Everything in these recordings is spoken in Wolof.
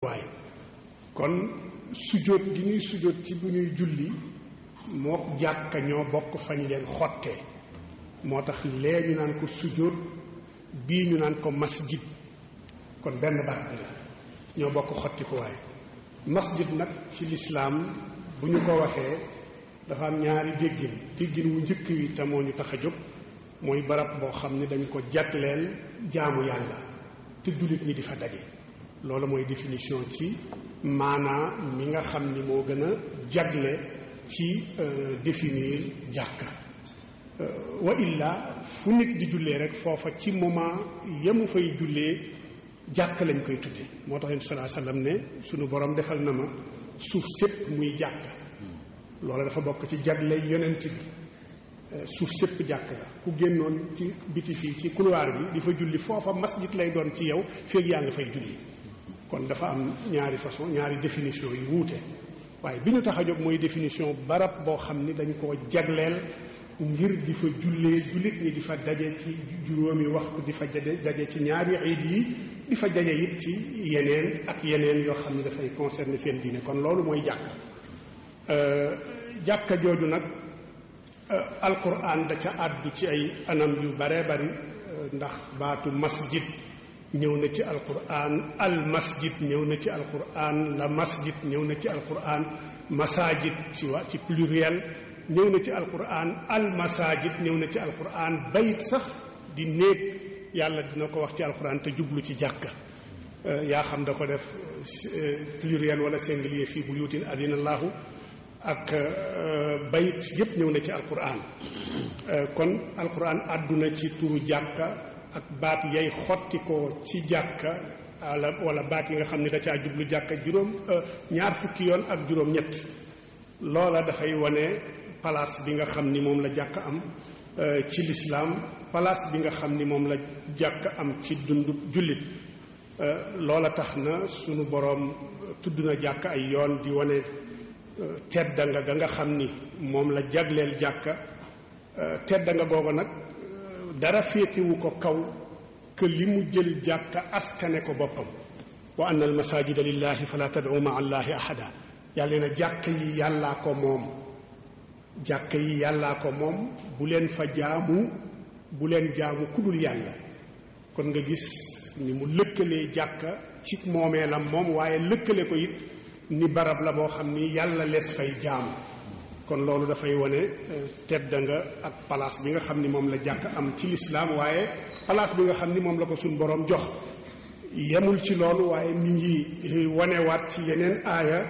waay kon sujjóot gi ñuy sujjóot ci bu ñuy julli moo jàkka ñoo bokk fañ leen xottee moo tax lee ñu naan ko sujjóot bii ñu naan ko masjid kon benn baat bi la ñoo bokk xotti ko waay masjid nag ci lislaam bu ñu ko waxee dafa am ñaari déggin déggin wu njëkk wi te moo ñu tax a jóg mooy barab boo xam ne dañ ko jagleel jaamu yàlla te jullit ñi di fa daje loolu mooy définition ci maanaa mi nga xam ni moo gën a jagle ci définir jàkka wa illa fu nit di jullee rek foofa ci moment yamu fay jullee jàkk lañ koy tudde moo tax yonent salaa sallam ne sunu borom defal na ma suuf sépp muy jàkka loola dafa bokk ci jagle yonent bi suuf sépp jàkk la ku génnoon ci biti fii ci couloir bi di fa julli foofa masjid lay doon ci yow feeg yaa nga fay julli kon dafa am ñaari façon ñaari définition yu wuute waaye bi ñu tax a jóg mooy définition barab boo xam ni dañ koo jagleel ngir di fa jullee jullit ñi di fa daje ci juróomi waxtu di fa daje daje ci ñaari iid yi di fa daje it ci yeneen ak yeneen yoo xam ne dafay concerner seen diine kon loolu mooy jàkka jàkka jooju nag alquran da ca àddu ci ay anam yu bare bari ndax baatu masjid ñëw na ci alquran al masjid ñëw na ci alquran la masjid ñëw na ci alquran masajid ci wa ci pluriel ñëw na ci alquran al masajid ñëw na ci alquran bayit sax di néeg yàlla dina ko wax ci alquran te jublu ci jàkka yaa xam da ko def pluriel wala singulier fii buyutin adina allahu ak bayit yépp ñëw na ci alquran kon alquran àdduna ci turu jàkka ak baat yay xotti ko ci jàkka wala wala baat yi nga xam ne da caa jublu jàkka juróom ñaar fukki yoon ak juróom ñett loola dafay wane place bi nga xam ni moom la jàkka am ci lislaam place bi nga xam ni moom la jàkka am ci dundu jullit loola tax na sunu boroom tudd na jàkka ay yoon di wane tedda nga ga nga xam ni moom la jagleel jàkka tedda nga googu nag dara féetewu ko kaw que li mu jël jàkka askane ko boppam wa anna al masajida lillahi fala tad'u ma allahi ahada yàlla na jàkka yi yàllaa ko moom jàkka yi yàllaa ko moom bu leen fa jaamu bu leen jaamu kudul yàlla kon nga gis ni mu lëkkalee jàkka ci moomeelam moom waaye lëkkale ko it ni barab la boo xam ni yàlla lees fay jaamu kon loolu dafay wane tedd nga ak place bi nga xam ni moom la jàkk am ci lislaam waaye place bi nga xam ni moom la ko suñ boroom jox yemul ci loolu waaye mi ngi wanewaat ci yeneen aaya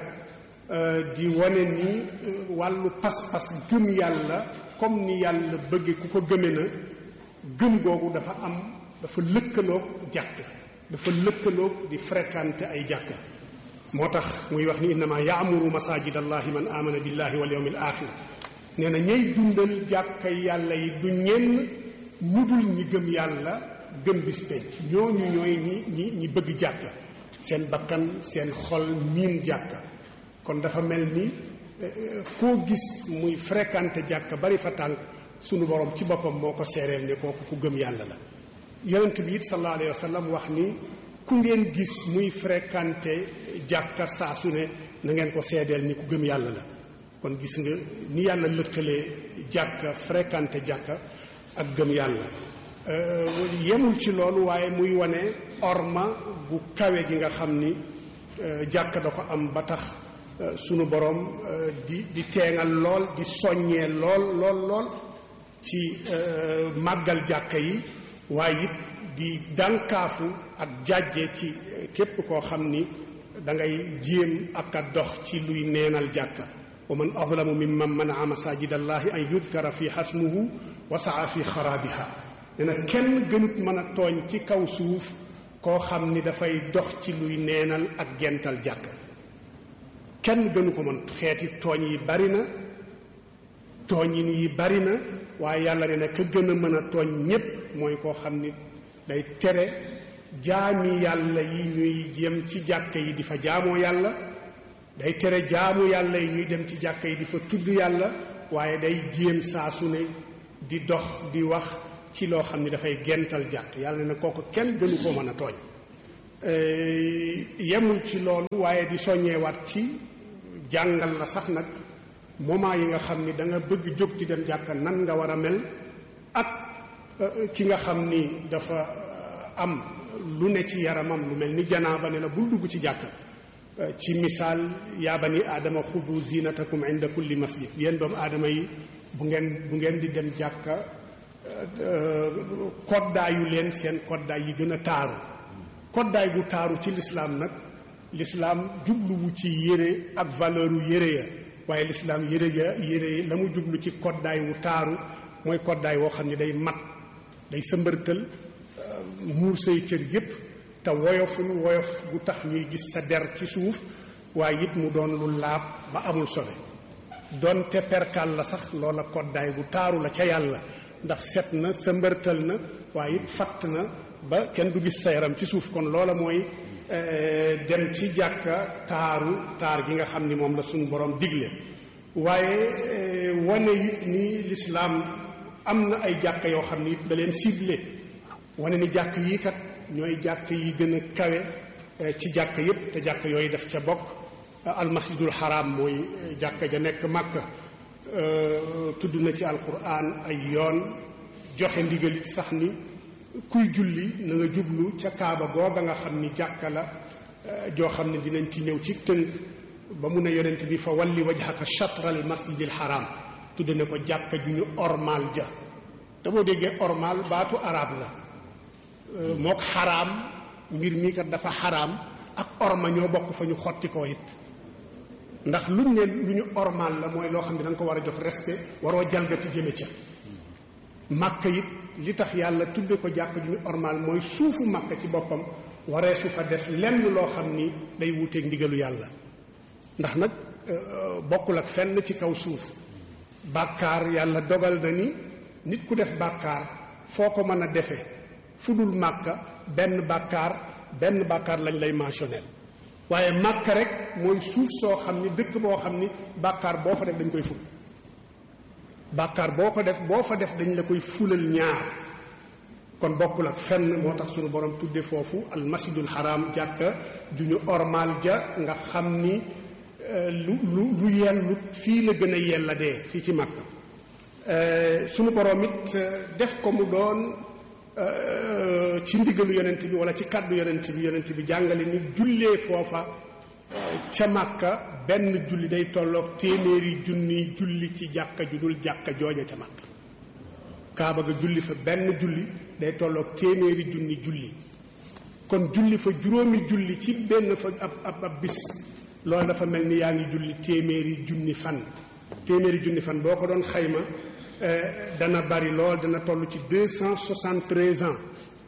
di wane ni wàllu pas-pas gëm yàlla comme ni yàlla bëgge ku ko gëme na gëm googu dafa am dafa lëkkaloog jàkk dafa lëkkaloog di fréquenter ay jàkk moo tax muy wax ni innama yaamuru masajid allahi man amana billahi wal yawmil axir nee na ñay dundal jàkka yàlla yi du ñenn ñu dul ñi gëm yàlla gëm bis penc ñooñu ñooy ñi ñi ñi bëgg jàkka seen bakkan seen xol miin jàkka kon dafa mel ni koo gis muy fréquenté jàkka bari fa tànk sunu borom ci boppam moo ko seereel ne kooku ku gëm yàlla la yonent bi it sallallahu alayhi wa sallam wax ni ku ngeen gis muy fréquenté jàkka saa su ne na ngeen ko seedeel ni ku gëm yàlla la kon gis nga ni yàlla lëkkalee jàkka fréquenté jàkka ak gëm yàlla yemul ci loolu waaye muy wane orma gu kawe gi nga xam ni jàkka da ko am ba tax sunu borom di di teengal lool di soññee lool lool lool ci màggal jàkka yi waaye it di dànkaafu ak jàjje ci képp koo xam ni da ngay jéem ak a dox ci luy neenal jàkka wa man azlamu mimman manaa masajid allahi an yudkara fi xasmuhu wa saa fi xaraabiha nee na kenn gënut mën a tooñ ci kaw suuf koo xam ni dafay dox ci luy neenal ak gental jàkka kenn gënu ko mën xeeti tooñ yi bari na tooñin yi bari na waaye yàlla ne na ka gën a mën a tooñ ñépp mooy koo xam ni day tere jaami yàlla yi ñuy jëm ci jàkka yi di fa jaamoo yàlla day tere jaamu yàlla yi ñuy dem ci jàkka yi di fa tudd yàlla waaye day jéem saa su ne di dox di wax ci loo xam ne dafay gental jàkk yàlla ne kooku kenn gënu koo mën a tooñ yemul ci loolu waaye di soññeewaat ci jàngal la sax nag moment yi nga xam ni da nga bëgg jóg ci dem jàkka nan nga war a mel ak ki nga xam ni dafa am lu ne ci yaramam lu mel ni janaaba ne la bul dugg ci jàkka ci misaal yaa bani aadama xudu zinatakum inda kulli masjid yéen doomu aadama yi bu ngeen bu ngeen di dem jàkka koddaayu leen seen koddaay yi gën a taaru koddaay gu taaru ci lislaam nag lislaam jubluwu ci yére ak valeur u yére ya waaye lislaam yére ya yére la mu jublu ci koddaay wu taaru mooy koddaay woo xam ne day mat day sëmbërtal muur say cër yépp te woyoful woyof gu tax ñuy gis sa der ci suuf waaye it mu doon lu laab ba amul sobe doonte perkal la sax loola koddaay gu taaru la ca yàlla ndax set na sëmbërtal na waaye it fatt na ba kenn du gis sa yaram ci suuf kon loola mooy dem ci jàkka taaru taar gi nga xam ni moom la suñu borom digle waaye wane it ni lislaam am na ay jàkka yoo xam ni it da leen ciblé wane ni jàkk yi kat ñooy jàkk yi gën a kawe ci jàkk yépp te jàkk yooyu def ca bokk almasjidul haram mooy jàkka ja nekk màkka tudd na ci alquran ay yoon joxe ndigalit sax ni kuy julli na nga jublu ca kaaba googa nga xam ni jàkka la joo xam ne dinañ ci ñëw ci tënk ba mu ne yonent bi fa walli wajhaka shatral masjidil haram tudd na ko jàkka ju ñu ormal ja te boo déggee ormal baatu arab la mook xaraam mbir mii kat dafa xaraam ak orma ñoo bokk fa ñu xotti ko it ndax luñ ne lu ñu ormal la mooy loo xam ne da nga ko war a jox respect waroo jalgati jëme ca màkk it li tax yàlla tudde ko jàkk ju ñu ormal mooy suufu màkk ci boppam waree su fa def lenn loo xam ni day wuuteeg ndigalu yàlla ndax nag bokkul ak fenn ci kaw suuf bàkkaar yàlla dogal na ni nit ku def bàkkaar foo ko mën a defee fu dul màkka benn bàkkaar benn bàkkaar lañ lay mentionné waaye màkka rek mooy suuf soo xam ni dëkk boo xam ni bàkkaar boo fa def dañ koy ful bàkkaar boo ko def boo fa def dañ la koy fulal ñaar kon bokkul ak fenn moo tax suñu borom tudde foofu almasjidul haram jàkka ju ñu ormal ja nga xam ni lu lu lu yellut fii la gën a yella dee fii ci màkka suñu borom it def ko mu doon ci ndigalu yonent bi wala ci kàddu yonent bi yonent bi jàngale ni jullee foofa ca màkka benn julli day tolloog téeméeri junni julli ci jàkka ju dul jàkka jooja ca màkka kaaba ga julli fa benn julli day tolloog téeméeri junni julli kon julli fa juróomi julli ci benn fa ab ab ab bis loolu dafa mel ni yaa ngi julli téeméeri junni fan téeméeri junni fan boo ko doon xayma dana bari lool dana toll ci deux cent soixante treize ans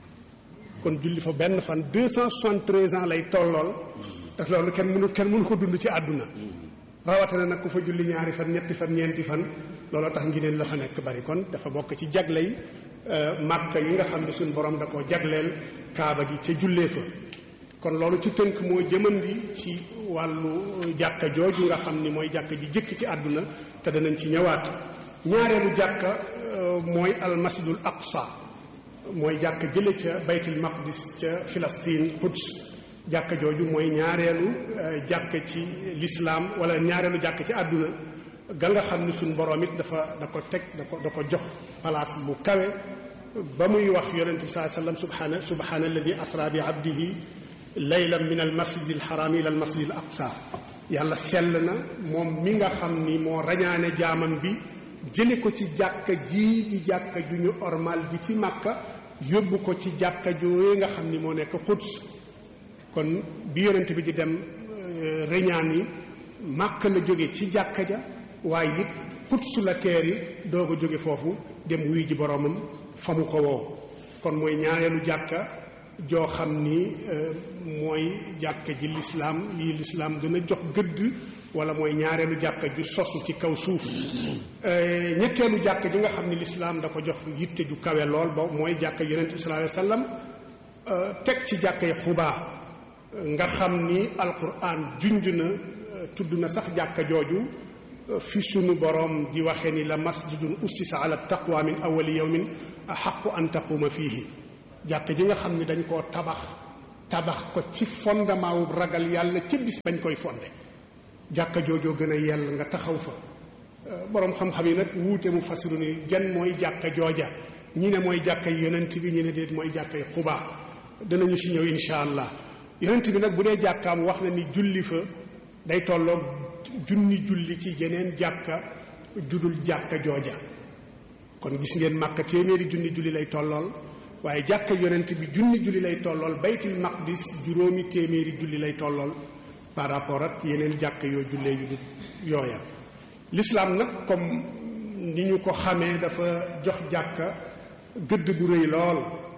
kon julli fa benn fan deux cent soixante treize ans lay tollool te loolu kenn mënu kenn mënu ko dund ci àdduna rawatina nag ku fa julli ñaari fan ñetti fan ñeenti fan looloo tax ngineen la fa nekk bari kon dafa bokk ci jagley màkka yi nga xam ne suñu borom da koo jagleel kaaba gi ca jullee fa kon loolu ci tënk moo jëmandi ci wàllu jàkka jooju nga xam ni mooy jàkka ji jëkk ci àdduna te danañ ci ñëwaat ñaareelu jàkka mooy almasjidul aqsa mooy jàkka jële ca baytul maqdis ca Filastin Quds jàkka jooju mooy ñaareelu jàkka ci lislaam wala ñaareelu jàkka ci àdduna ga nga xam ni suñ boroom it dafa da ko teg da ko da ko jox place bu kawe ba muy wax yonente bi saa sallam subhana subhana alladi asra bi abdihi laylan min al masjid al haram ila al masjid al aqsa yàlla sell na moom mi nga xam ni moo rañaane jaamam bi jële ko ci jàkka jii di jàkka ju ñu ormal bi ci màkka yóbbu ko ci jàkka jooyee nga xam ni moo nekk Quds kon bi yonent bi di dem reñaan yi màkka la jóge ci jàkka ja waaye it Quds la teer yi doog a jóge foofu dem wuy ji boroomam fa mu ko woo kon mooy ñaareelu jàkka joo xam ni mooy jàkka ji lislaam yi lislaam gën a jox gëdd wala mooy ñaareelu jàkka ju sosu ci kaw suuf ñetteelu jàkka ji nga xam ni lislaam da ko jox yitte ju kawe lool ba mooy jàkka yonent bi sallallahu alayhi wasallam teg ci jàkka yi xubaa nga xam ni alquran junj na tudd na sax jàkka jooju fi sunu boroom di waxee ni la masjidun ussisa ala taqwa min awali yawmin axaqu an taquuma fiihi jàkka ji nga xam ni dañ koo tabax tabax ko ci fondement wu ragal yàlla ca bis bañ koy fonde jàkka joojoo gën a yell nga taxaw fa boroom xam-xam yi nag wuute mu fasiru ni jan mooy jàkka jooja ñi ne mooy jàkkay yonent bi ñi ne déet mooy jàkkay xubaa danañu ci ñëw insha allah yonent bi nag bu dee jàkkaam wax na ni julli fa day tolloog junni julli ci yeneen jàkka judul jàkka jooja kon gis ngeen màkka téeméeri junni julli lay tollool waaye jàkka yonent bi junni julli lay tollool baytul maqdis juróomi téeméeri julli lay tollool par rapport ak yeneen jàkka yoo jullee yu yooya l'islam nag comme ni ñu ko xamee dafa jox jàkka gëdd bu rëy lool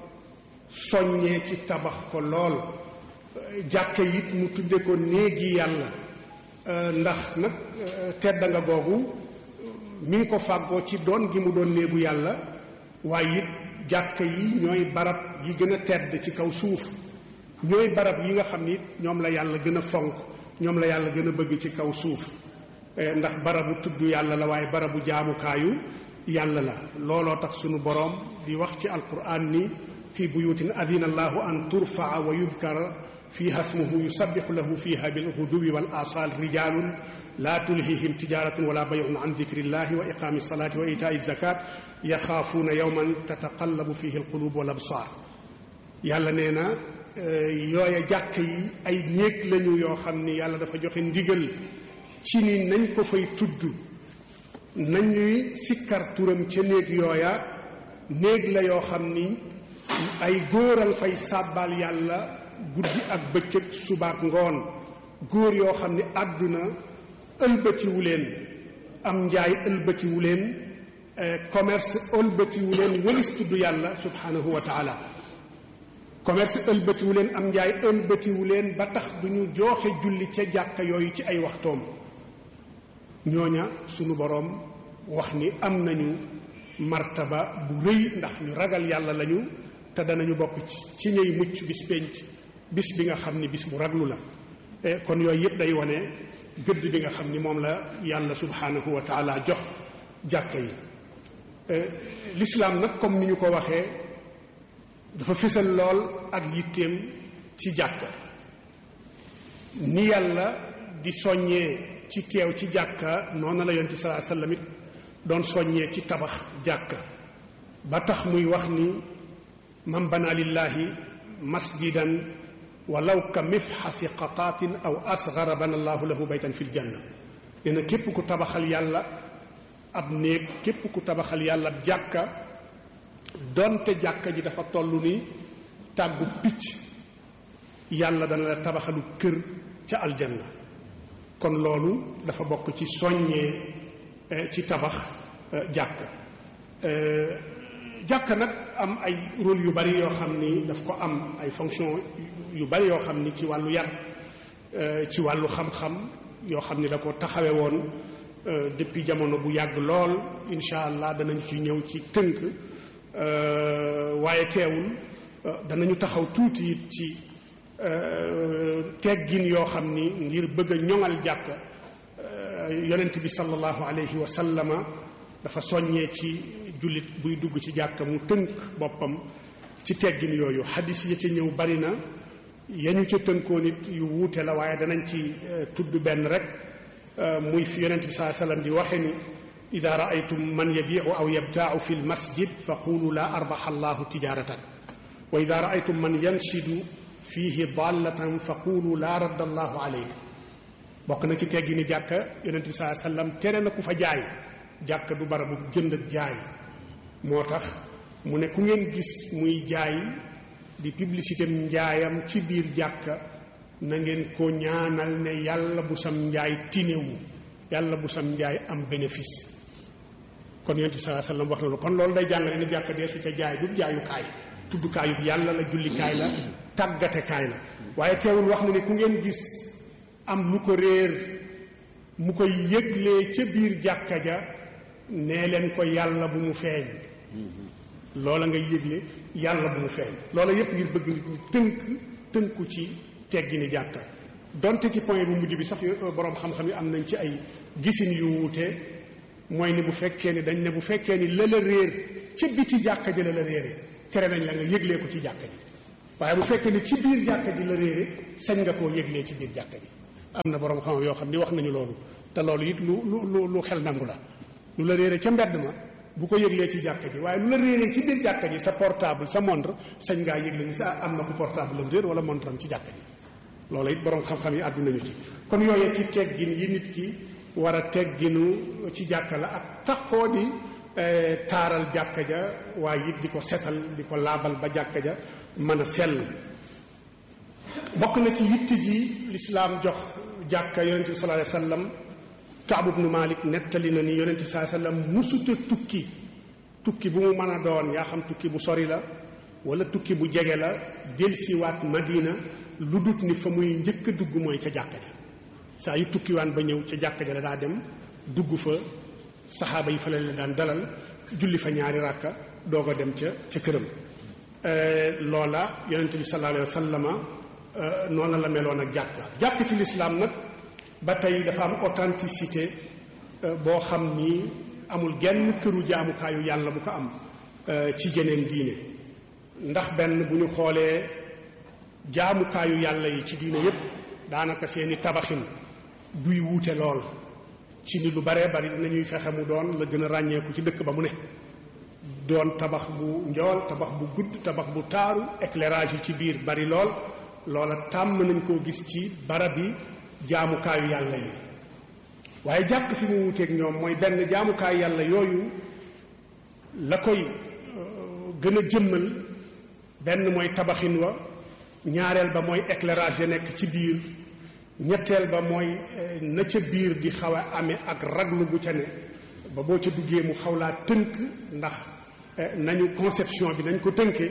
soññee ci tabax ko lool jàkka it mu tudde ko néegi yàlla ndax nag tedda nga googu mi ngi ko fàggoo ci doon gi mu doon néegu yàlla waaye it jàkka yi ñooy barab yi gën a tedd ci kaw suuf ñooy barab yi nga xam ni ñoom la yàlla gën a fonk ñoom la yàlla gën a bëgg ci kaw suuf ndax barabu tudd yàlla la waaye barabu jaamukaayu yàlla la looloo tax sunu boroom di wax ci alquran ni fi buyutin adina allahu an turfaa wa yudkara fiha smuhu yusabixu lahu fiha bilguduwi wal asal rijalun la tulhihim tijaratun wala bayun an dikrillahi wa iqami salati wa itaai zakat yaxaafuuna yowman tataqallabu fihi alqulub wal absar yàlla nee na yooya jàkk yi ay néeg lañu yoo xam ni yàlla dafa joxe ndigal ci ni nañ ko fay tudd nañuy sikkar turam ca néeg yooya néeg la yoo xam ni ay góoral fay sàbbaal yàlla guddi ak bëccëg subaak ngoon góor yoo xam ni àdduna ëlbatiwu leen am njaay ëlbatiwu leen commerce ëlbatiwu leen wëlis tudd yàlla subhanahu wa taala commerce ëlbatiwu leen am njaay ëlbatiwu leen ba tax du ñu jooxe julli ca jàkka yooyu ci ay waxtoom ñooña sunu boroom wax ni am nañu martaba bu rëy ndax ñu ragal yàlla lañu te danañu bokk ci ñëy mucc bis penc bis bi nga xam ni bis bu raglu la kon yooyu yëpp day wane gëdd bi nga xam ni moom la yàlla subhanahu wa taala jox jàkka yi l'islam nag comme ni ñu ko waxee dafa fësal lool ak yitteem ci jàkka ni yàlla di soññee ci teew ci jàkka noonu la yonent salaa sallam it doon soññee ci tabax jàkka ba tax muy wax ni man bana lillahi masjidan walaw ka mifxasi qataatin aw asgara bana allahu lahu baytan fi ljanna nee na képp ku tabaxal yàlla ab néeg képp ku tabaxal yàlla ab jàkka donte jàkka ji dafa toll ni tàggu picc yàlla dana la tabaxalu kër ca aljanna kon loolu dafa bokk ci soññee ci tabax jàkka jàkka nag am ay rôle yu bari yoo xam ni daf ko am ay fonction yu bari yoo xam ni ci wàllu yar ci wàllu xam-xam yoo xam ni da ko taxawe woon depuis jamono bu yàgg lool incha allah danañ ci ñëw ci tënk waaye teewul danañu taxaw tuuti it ci teggin yoo xam ni ngir bëgg a ñoŋal jàkk yonent bi sallallahu alayhi wa sallama dafa soññee ci jullit buy dugg ci jàkk mu tënk boppam ci teggin yooyu xadis ya ca ñëw bari na yañu ca tënkoo nit yu wuute la waaye danañ ci tudd benn rek muy fi yonent bi saa sallam di waxe ni ida raaytum man yabiu aw yabtaau fi lmasjid fa qulu la arbaxa allahu tijaratan wa ida raaytum man yanshidu fihi dallatan fa qulu la radda allahu aleyk bokk na ci teggi ni jàkka yonent bi saa sallam tere na ku fa jaay jàkka du barabu jënd ak jaay moo tax mu ne ku ngeen gis muy jaay di publicité njaayam ci biir jàkka na ngeen ko ñaanal ne yàlla bu sam njaay tinewu yàlla bu sam njaay am bénéfice kon yonent bi saa sallam wax na lu kon loolu day jàngale ne jàkka dee su ca jaay du jaayukaay tuddukaayu yàlla la jullikaay la tàggatekaay la waaye teewul wax na ne ku ngeen gis am lu ko réer mu koy yëglee ca biir jàkka ja nee leen ko yàlla bu mu feeñ loola nga yëgle yàlla bu mu feeñ loola yépp ngir bëgg nit ñi tënk tënku ci teggi ni jàkka donte ci point bu mujj bi sax boroom xam-xam yi am nañ ci ay gisin yu wuute mooy ni bu fekkee ni dañ ne bu fekkee ni la la réer ca biti jàkka ja la la réere tere nañ la nga yëglee ko ci jàkka ji waaye bu fekkee ni ci biir jàkka ji la réere sañ nga koo yëglee ci biir jàkka ji am na borom xam yoo xam ni wax nañu loolu te loolu it lu lu lu xel nangu la lu la réere ca mbedd ma bu ko yëglee ci jàkka ji waaye lu la réeree ci biir jàkka ji sa portable sa montre sañ ngaa yëgle ni sa am na ku portable am réer wala montre am ci jàkka ji loolu it borom xam-xam yi àddu nañu ci kon yooyee ci teggin yi nit ki war a tegginu ci jàkka la ak taxoo di taaral jàkka ja waaye it di ko setal di ko laabal ba jàkka ja mën a sell bokk na ci yitte ji lislaam jox jàkka yonente bi sallallahu alayhi wasallam Kaab ibnu Malik nettali na ni yonente bi sallallahu alayhi wasallam musuta tukki tukki bu mu mën a doon yaa xam tukki bu sori la wala tukki bu jege la delsiwaat Madina lu dut ni fa muy njëkk a dugg mooy ca jàkka ja saa yu tukkiwaan ba ñëw ca jàkka ja la daa dem dugg fa saxaaba yi fa la la daan dalal julli fa ñaari ràkka doog a dem ca ca këram loola yonente bi sallallahu alayhi wa sallama noonu la meloon ak jàkka jàkk ci lislaam nag ba tey dafa am authenticité boo xam ni amul genn këru jaamukaayu yàlla bu ko am ci jeneen diine ndax benn bu ñu xoolee jaamukaayu yàlla yi ci diine yépp daanaka seeni tabaxin duy wuute lool ci ni lu baree bari dinañuy fexe mu doon la gën a ràññeeku ci dëkk ba mu ne doon tabax bu njool tabax bu gudd tabax bu taaru éclairage yi ci biir bari lool loola tàmm nañ koo gis ci barab yi jaamukaayu yàlla yi waaye jàkk fi mu wuteeg ñoom mooy benn jaamukaayu yàlla yooyu la koy gën a jëmmal benn mooy tabaxin wa ñaareel ba mooy éclairage ya nekk ci biir ñetteel ba mooy na ca biir di xaw a amee ak raglu bu ca ne ba boo ca duggee mu xaw laa tënk ndax nañu conception bi nañ ko tënkee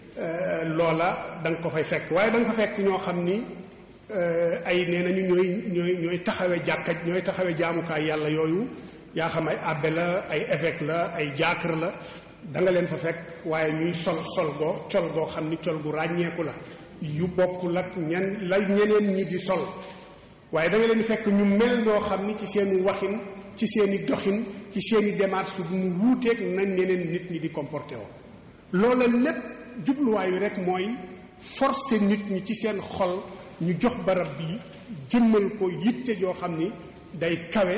loola da nga ko fay fekk waaye da nga fa fekk ñoo xam ni ay nee nañu ñooy ñooy ñooy taxawe jàkka ñooy taxawe jaamukaay yàlla yooyu yaa xam ay abbé la ay évêque la ay jaakar la da nga leen fa fekk waaye ñuy sol sol goo col goo xam ni col gu ràññeeku la yu bokkul ak ñen la ñeneen ñi di sol waaye da nga leen fekk ñu mel noo xam ni ci seeni waxin ci seeni doxin ci seeni démarche su mu wuuteeg nañ ñeneen nit ñi di comporté woo loola lépp jubluwaayu rek mooy forcer nit ñi ci seen xol ñu jox barab bi jëmmal ko yitte joo xam ni day kawe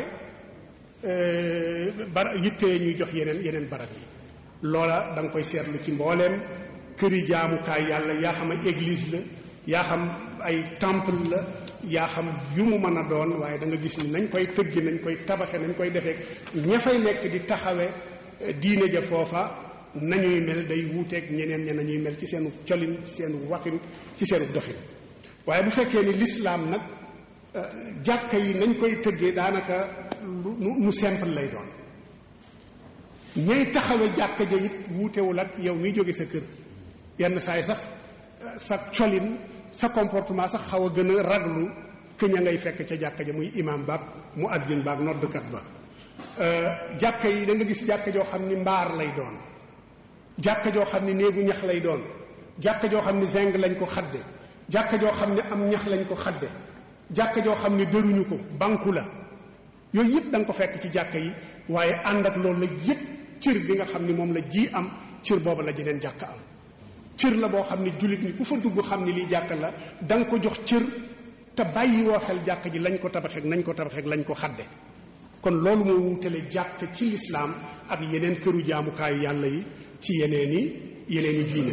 bara yitte ñuy jox yeneen yeneen barab yi loola da nga koy seetlu ci mbooleem këri jaamukaay yàlla yaa xam ay église la yaa xam ay temple la yaa xam yu mu mën a doon waaye da nga gis ni nañ koy tëggi nañ koy tabaxe nañ koy defee ña fay nekk di taxawe diine ja foofa nañuy mel day wuuteeg ñeneen ña nañuy mel ci seenu colin ci seenu waxin ci seenu doxin waaye bu fekkee ni lislaam nag jàkka yi nañ koy tëggee daanaka lu mu simple lay doon ñay taxawe jàkka ja it wuutewul ak yow miy jóge sa kër yenn saay sax sa colin sa comportement sax xaw a gën a raglu que ña ngay fekk ca jàkka ja muy imam baag mu addin baag noddkat ba jàkka yi da nga gis jàkka joo xam ni mbaar lay doon jàkka joo xam ni néegu ñax lay doon jàkka joo xam ni zinc lañ ko xadde jàkka joo xam ne am ñax lañ ko xadde jàkka joo xam ni dëruñu ko banku la yooyu yëpp da nga ko fekk ci jàkka yi waaye ànd ak loolu la yëpp cër bi nga xam ni moom la ji am cër booba la jeneen jàkka am cër la boo xam ni jullit ñi ku fa dugg xam ni lii jàkka la da nga ko jox cër te bàyyi woo xel jàkka ji lañ ko tabaxeek nañ ko tabaxeek lañ ko xadde kon loolu moo wutale jàkk ci lislaam ak yeneen këru jaamukaayu yàlla yi ci yeneeni yeneeni diine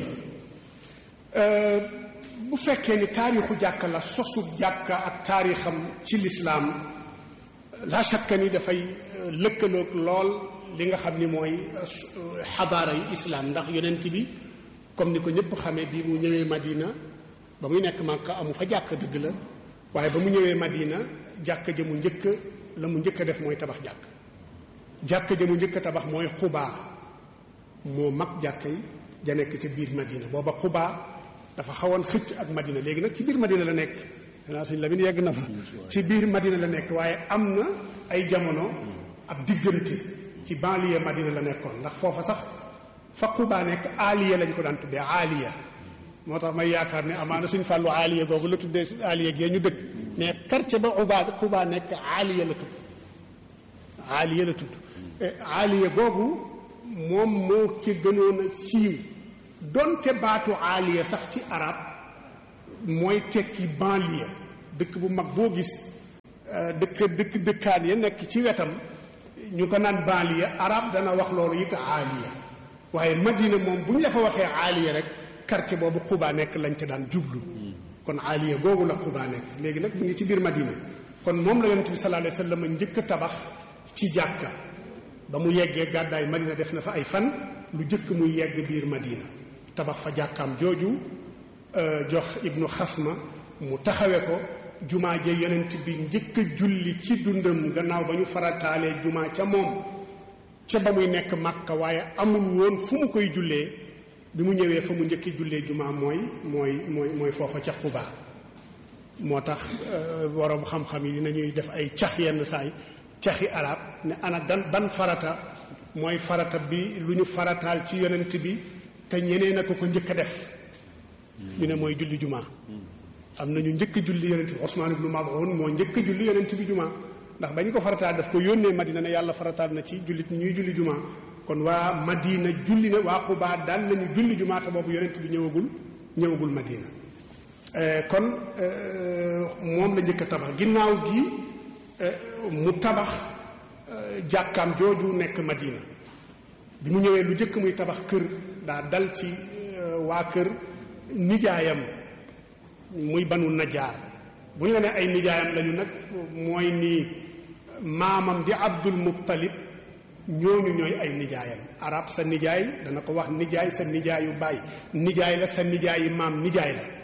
bu fekkee ni taarixu jàkka la sosu jàkka ak taarixam ci lislaam la shakka ni dafay lëkkaloog lool li nga xam ni mooy xadaara yu islaam ndax yonent bi comme ni ko ñëpp xamee bi mu ñëwee Madina ba muy nekk Màkka amu fa jàkk dëgg la waaye ba mu ñëwee Madina jàkk ja mu njëkk la mu njëkk a def mooy tabax jàkk jàkk ja mu njëkk a tabax mooy xubaa moo mag jàkk yi ja nekk ca biir Madina booba xubaa dafa xawoon xëcc ak Madina léegi nag ci biir Madina la nekk xanaa suñ Lamin yegg na fa ci biir Madina la nekk waaye am na ay jamono ab diggante ci banlieue Madina la nekkoon ndax foofa sax fa xubaa nekk aaliya lañ ko daan tuddee aaliya moo tax may yaakaar ne amaana suñ fàllu aaliya googu la tuddee aaliya gee ñu dëkk mais quartier ba ubaa xubaa nekk aaliya la tudd aaliya la tudd aaliya googu moom moo ci gënoon a siiw donte baatu aaliya sax ci arab mooy tekki banlieue dëkk bu mag boo gis dëkk dëkk dëkkaan ya nekk ci wetam ñu ko naan banlieue arab dana wax loolu it aaliya waaye madina moom bu ñu la fa waxee aaliya rek quartier boobu xubaa nekk lañ ca daan jublu kon aaliya googu la xubaa nekk léegi nag mu ngi ci biir madina kon moom la yonent bi sallallahu alayhi wa sallam njëkk a tabax ci jàkka ba mu yeggee gàddaay madina def na fa ay fan lu jëkk muy yegg biir madina tabax fa jàkkaam jooju jox ibnu xasma mu taxawe ko jumaa je yonent bi njëkk a julli ci dundam gannaaw ba ñu farataalee jumaa ca moom ca ba muy nekk màkka waaye amul woon fu mu koy jullee bi mu ñëwee fa mu njëkki jullee jumaa mooy mooy mooy mooy foofa ca xubaa moo tax borom xam-xam yi dinañuy def ay cax yenn saay caxi arab ne ana dan ban farata mooy farata bi lu ñu farataal ci yonent bi te ñeneen a ko ko njëkk a def ñu ne mooy julli jumaa am na ñu njëkk a julli yonent bi Usmaan ibnu Maz'un moo njëkk a julli yonent bi jumaa ndax ba ñu ko farataal daf ko yónnee Madina ne yàlla farataal na ci jullit ñuy julli jumaa kon waa Madina julli na waa Xubaa daan nañu julli jumaa te boobu yonent bi ñëwagul ñëwagul Madina kon moom la njëkk a tabax ginnaaw gi mu tabax jàkkaam jooju nekk Madina bi mu ñëwee lu njëkk muy tabax kër daa dal ci waa kër nijaayam muy banu najaar bu ñu la ne ay nijaayam lañu nag mooy ni maamam di Abdul Muttalib ñooñu ñooy ay nijaayam arab sa nijaay dana ko wax nijaay sa nijaayu baay nijaay la sa nijaayi maam nijaay la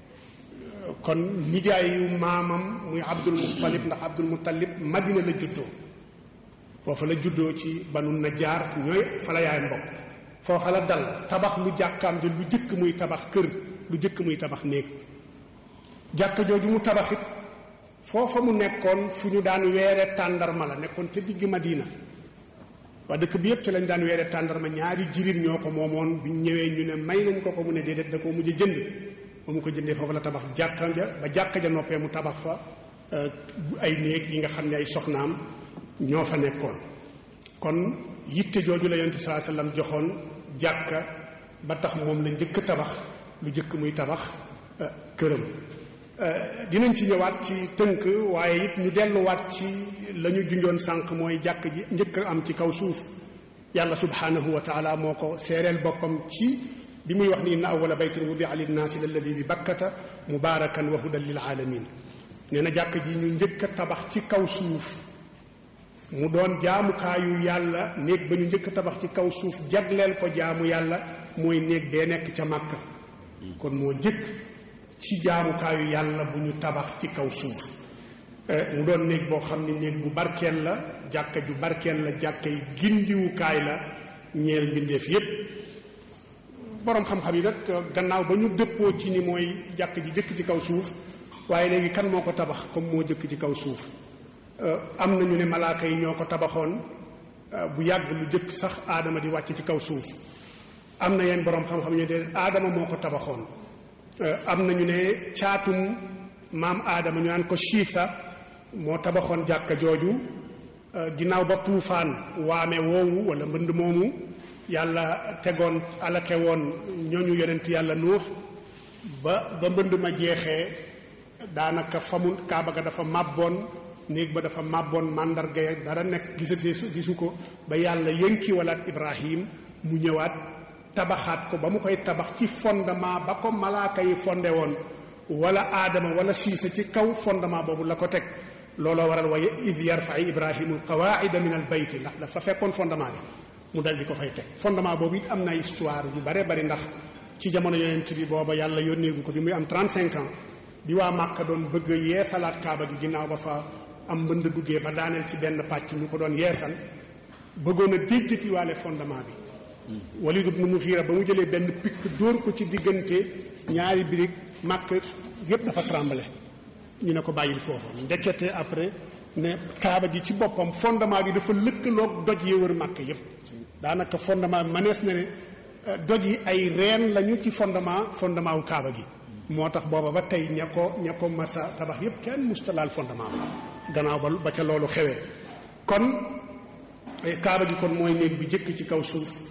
kon nijaayu maamam muy Abdul Muttalib ndax Abdul Muttalib Madina la juddoo foofa la juddoo ci banu najaar ñooy fa la yaay mbokk foofa la dal tabax lu jàkkaam di lu jëkk muy tabax kër lu jëkk muy tabax néeg jàkka jooju mu tabaxit foofa mu nekkoon fu ñu daan weere tàndarma la nekkoon te digg Madina waa dëkk bi yëpp ci lañ daan weere tàndarma ñaari jirim ñoo ko moomoon bu ñëwee ñu ne may nañ ko ko mu ne déedéet da koo mujj jënd ba mu ko jëndee foofu la tabax jàkka ja ba jàkka ja noppee mu tabax fa ay néeg yi nga xam ne ay soxnaam ñoo fa nekkoon kon yitte jooju la yonent bi sallallahu alayhi wasallam joxoon jàkka ba tax moom la njëkk tabax lu njëkk muy tabax këram dinañ ci ñëwaat ci tënk waaye it ñu delluwaat ci la ñu junjoon sànq mooy jàkk ji njëkk am ci kaw suuf yàlla subhanahu wa taala moo ko seereel boppam ci bi muy wax ni inna awwala baytin wudia linnaasi lalladi bi bakkata mubarakan wa hudan lil alamin nee na jàkk ji ñu njëkk a tabax ci kaw suuf mu doon jaamukaayu yàlla néeg ba ñu njëkk a tabax ci kaw suuf jagleel ko jaamu yàlla mooy néeg bee nekk ca màkka kon moo njëkk ci jaamukaayu yàlla bu ñu tabax ci kaw suuf mu doon néeg boo xam ne néeg bu barkeel la jàkka ju barkeel la jàkka yi gindiwukaay la ñeel mbindeef yépp boroom xam-xam yi nag gannaaw ba ñu dëppoo ci ni mooy jàkk ji jëkk ci kaw suuf waaye léegi kan moo ko tabax comme moo jëkk ci kaw suuf am na ñu ne malaaka yi ñoo ko tabaxoon bu yàgg lu jëkk sax aadama di wàcc ci kaw suuf am na yenn boroom xam-xam ñu ne aadama moo ko tabaxoon am na ñu ne caatum maam aadama ñu naan ko shiita moo tabaxoon jàkka jooju ginnaaw ba tuufaan waame woowu wala mbënd moomu yàlla tegoon alake woon ñooñu yonent yàlla nuux ba ba mbënd ma jeexee daanaka famu kaaba ga dafa màbboon néeg ba dafa màbboon màndarga ya dara nekk gisatee su gisu ko ba yàlla yënki walaat ibrahim mu ñëwaat tabaxaat ko ba mu koy tabax ci fondement ba ko malaaka yi fonde woon wala aadama wala siisa ci kaw fondement boobu la ko teg looloo waral waaye id yarfai ibrahimu alqawaida min al bayti ndax dafa fekkoon fondement bi mu dal di ko fay teg fondement boobu it am na histoire yu bare bari ndax ci jamono yonent bi booba yàlla yónneegu ko bi muy am 35 ans bi waa Màkka doon bëgg a yeesalaat kaaba gi ginnaaw ba fa am mbënd duggee ba daaneel ci benn pàcc ñu ko doon yeesal bëggoon a déjjati waale fondement bi Walid ibn Mughira ba mu jëlee benn picc dóor ko ci diggante ñaari birig màkk yépp dafa tremblé ñu ne ko bàyyil foofu ndekete après ne kaaba gi ci boppam fondement bi dafa lëkkaloog doj yi wër màkk yépp daanaka fondement bi manees na ne doj yi ay reen lañu ci fondement fondement wu kaaba gi moo tax booba ba tey ña ko ña ko masa tabax yépp kenn mustalaal fondement ba gannaaw ba ba ca loolu xewee kon kaaba gi kon mooy néeg bi jëkk ci kaw suuf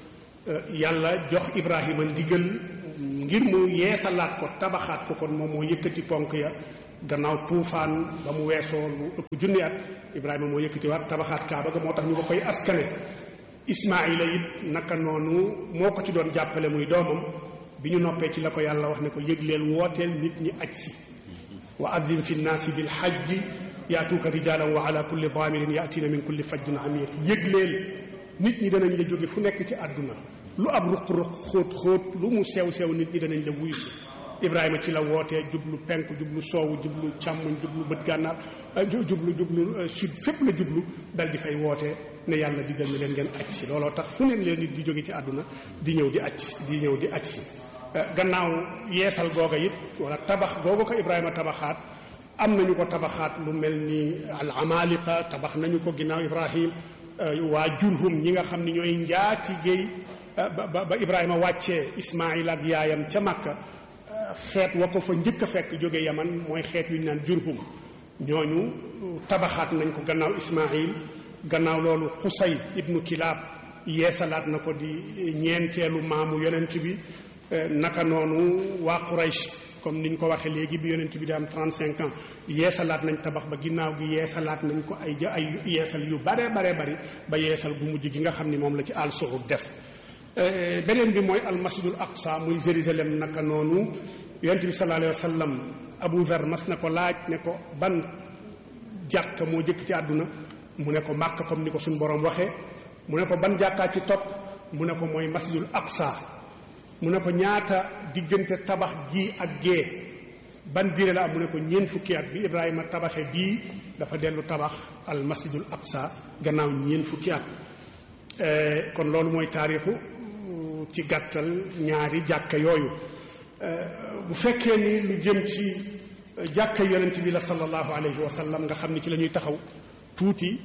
yàlla jox ibrahima ndigal ngir mu yeesalaat ko tabaxaat ko kon moom moo yëkkati ponk ya gannaaw tuufaan ba mu weesoo lu ëpp junni at ibrahima moo yëkkati waat tabaxaat kaaba ga moo tax ñu ko koy askane ismaila it naka noonu moo ko ci doon jàppale muy doomam bi ñu noppee ci la ko yàlla wax ne ko yëgleel wooteel nit ñi aj si wa adim fi nnaasi bil hajji yaatuuka rijaalan wa ala kulli daamirin yaatiina min kulli fajjin amiq yëgleel nit ñi danañ la jóge fu nekk ci àdduna lu ab ruq-ruq xóot xóot lu mu sew sew nit ñi danañ la wuyu si ibrahima ci la wootee jublu penku jublu soowu jublu càmmoñ jublu bët gànnaar jublu jublu sud fépp la jublu dal di fay wootee ne yàlla digal na leen ngeen aj si looloo tax fu neen leen nit di jóge ci àdduna di ñëw di aj di ñëw di aj si gannaaw yeesal googa it wala tabax googa ko ibrahima tabaxaat am nañu ko tabaxaat lu mel ni al amaliqa tabax nañu ko ginnaaw ibrahim waa jurhum ñi nga xam ne ñooy njaati géey ba ba ibrahima wàccee ismail ak yaayam ca makka xeet wa ko fa njëkk a fekk jóge yaman mooy xeet yu ñu naan jurhum ñooñu tabaxaat nañ ko gannaaw ismail gannaaw loolu xusay ibnu kilaab yeesalaat na ko di ñeenteelu maamu yonent bi naka noonu waa quraysh comme niñ ko waxee léegi bi yonent bi di am 35 ans yeesalaat nañ tabax ba ginnaaw gi yeesalaat nañ ko ay ay yeesal yu bare bare bari ba yeesal gu mujj gi nga xam ni moom la ci al suud def beneen bi mooy almasjidul aqsa muy Jérusalem naka noonu yonent bi sallallahu alayhi wa sallam Abu Zar mas na ko laaj ne ko ban jàkka moo jëkk ci àdduna mu ne ko màkk comme ni ko suñu borom waxee mu ne ko ban jàkkaa ci topp mu ne ko mooy masjidul aqsa mu ne ko ñaata diggante tabax ji ak gée ban diire la am mu ne ko ñeent fukki at bi Ibrahima tabaxe bii dafa dellu tabax al masjidul aqsa gannaaw ñeent fukki at kon loolu mooy taarixu ci gàttal ñaari jàkka yooyu bu fekkee ni lu jëm ci jàkka yonent bi la sallallahu alayhi wa sallam nga xam ni ci la ñuy taxaw tuuti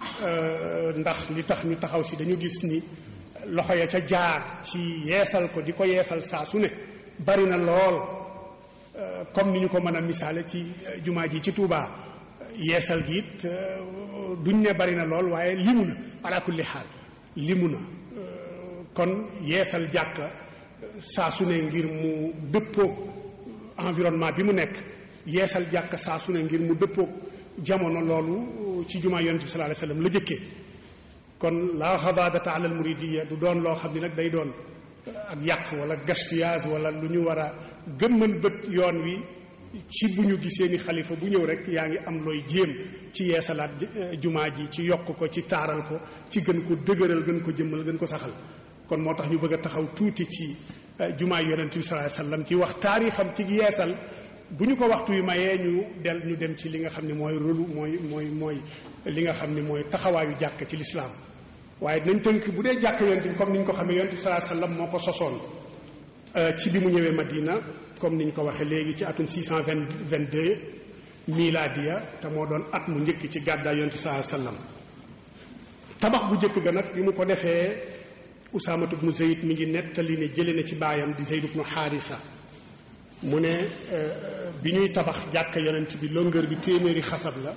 ndax li tax ñu taxaw si dañu gis ni loxo ya ca jaar ci yeesal ko di ko yeesal saa su ne bari na lool comme ni ñu ko mën a misaale ci jumaa ji ci Touba yeesal gi it duñ ne bari na lool waaye limu na ala kulli xaal limu na kon yeesal jàkka saa su ne ngir mu dëppoog environnement bi mu nekk yeesal jàkka saa su ne ngir mu dëppoog jamono loolu ci jumaa yonent bi sallallahu alayhi wasallam la jëkkee kon la xabaadata ala al muridiya du doon loo xam ni nag day doon ak yàq wala gaspillage wala lu ñu war a gëmmal bët yoon wi ci bu ñu gisee ni xalifa bu ñëw rek yaa ngi am looy jéem ci yeesalaat jumaa ji ci yokk ko ci taaral ko ci gën ko dëgëral gën ko jëmmal gën ko saxal kon moo tax ñu bëgg a taxaw tuuti ci jumaa yonent bi sallallahu alayhi wasallam ci wax taarixam ci yeesal bu ñu ko waxtu wi mayee ñu del ñu dem ci li nga xam ne mooy rôlu mooy mooy mooy li nga xam ne mooy taxawaayu jàkk ci lislaam waaye dinañ tënk bu dee jàkk yonent bi comme ni ñu ko xamee yonent bi sallallahu alayhi wasallam moo ko sosoon ci bi mu ñëwee Madina comme ni ñu ko waxee léegi ci atum 622 miladiya te moo doon at mu njëkk ci gàddaay yonent bi sallallahu alayhi wasallam tabax bu njëkk ga nag bi mu ko defee Usaamatu ibnu Zayd mi ngi nettali ne jële na ci baayam di Zayd ibnu Xaarisa mu ne bi ñuy tabax jàkka yonent bi longueur bi téeméeri xasab la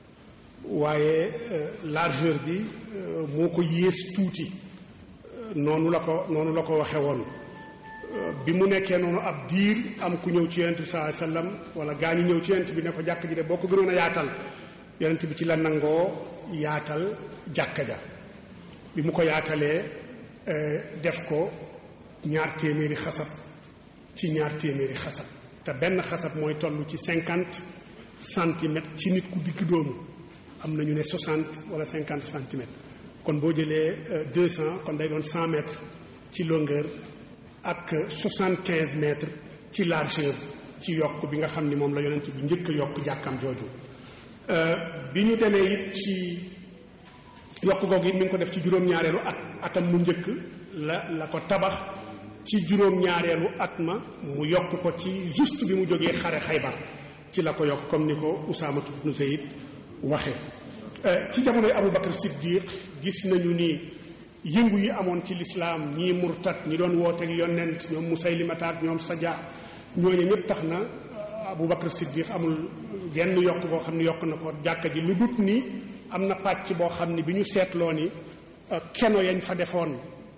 waaye largeur bi moo ko yées tuuti noonu la ko noonu la ko waxe woon bi mu nekkee noonu ab diir am ku ñëw ci yonent bi sallallahu alayhi wasallam wala gaa ñu ñëw ci yonent bi ne ko jàkk ji de boo ko gënoon a yaatal yonent bi ci la nangoo yaatal jàkka ja bi mu ko yaatalee def ko ñaar téeméeri xasab ci ñaar téeméeri xasab te benn xasab mooy toll ci cinquante centimètres ci nit ku digg doomu am na ñu ne soixante wala cinquante centimètres kon boo jëlee deux cent kon day doon cent mètres ci longueur ak soixante quinze mètres ci largeur ci yokk bi nga xam ni moom la yonent bi njëkk a yokk jàkkam jooju bi ñu demee it ci yokk googu it mi ngi ko def ci juróom-ñaareelu at atam mu njëkk la la ko tabax ci juróom-ñaareelu at ma mu yokk ko ci juste bi mu jógee xare xaybar ci la ko yokk comme ni ko Usaamatu ibnu Zayd waxe ci jamonoy Abu Bakar Siddiq gis nañu ni yëngu yi amoon ci lislaam ñii murtat ñi doon wooteeg yonent ñoom Musaylimata ak ñoom Saja ñooñu ñëpp tax na Abu Bakar Siddiq amul genn yokk boo xam ne yokk na ko jàkka ji lu dut ni am na pàcc boo xam ne bi ñu seetloo ni keno yañ fa defoon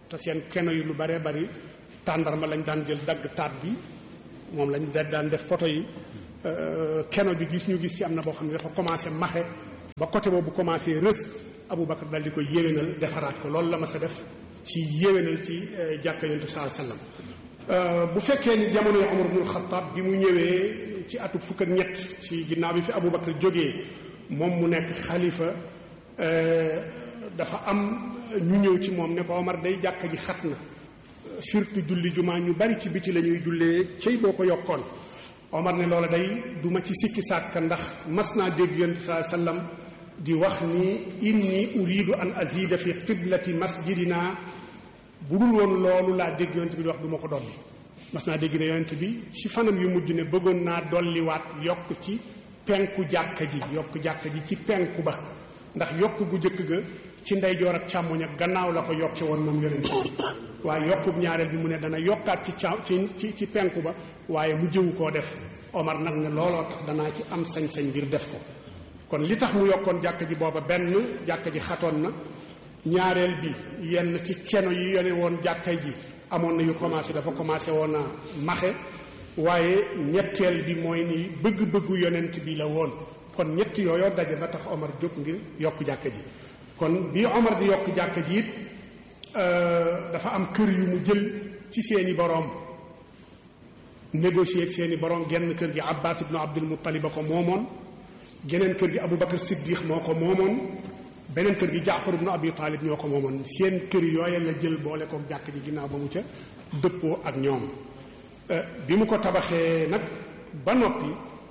te seen keno yi lu baree bari tàndarma lañ daan jël dagg taat bi moom lañ daan def poto yi keno bi gis ñu gis ci am na boo xam ne dafa commencé maxe ba côté boobu commencé rës Aboubacar dal di ko yéwénal defaraat ko loolu la ma sa def ci yéwénal ci jàkka yontu saa sallam bu fekkee ni jamono yi Umar ibnul Xattaab bi mu ñëwee ci atu fukk ak ñett ci ginnaaw bi fi Aboubacar jógee moom mu nekk xalifa dafa am ñu ñëw ci moom ne ko Omar day jàkka ji xat na surtout julli jumaa ñu bari ci biti la ñuy jullee cey boo ko yokkoon Omar ne loola day du ma ci sikki sàkk ndax mas naa dégg yonent saa sallam di wax ni inni uridu an azida fi qiblati masjidina bu dul woon loolu laa dégg yonent bi di wax du ma ko dolli mas naa dégg ne yonent bi ci fanam yu mujj ne bëggoon naa dolliwaat yokk ci penku jàkka ji yokk jàkka ji ci penku ba ndax yokk gu jëkk ga ci ndeyjoor ak càmmoñ ak gannaaw la ko yokke woon moom yonent bi waaye yokkub ñaareel bi mu ne dana yokkaat ci ca ci ci ci penku ba waaye mu jëwu koo def Omar nag ne looloo tax danaa ci am sañ-sañ ngir def ko kon li tax mu yokkoon jàkka ji booba benn jàkka ji xatoon na ñaareel bi yenn ci keno yi yone woon jàkka ji amoon na yu commencé dafa commencé woon a maxe waaye ñetteel bi mooy ni bëgg-bëggu yonent bi la woon kon ñett yooyoo daje ba tax Omar jóg ngir yokk jàkka ji kon bi Omar di yokk jàkka ji it dafa am kër yu mu jël ci seeni boroom négocier ak seeni boroom genn kër gi Abbas ibnu Abdul Muttalib a ko moomoon geneen kër gi Aboubacar Siddiq moo ko moomoon beneen kër gi Jaafar ibnu Abi Talib ñoo ko moomoon seen kër yooya la jël boole ko jàkk ji ginnaaw ba mu ca dëppoo ak ñoom bi mu ko tabaxee nag ba noppi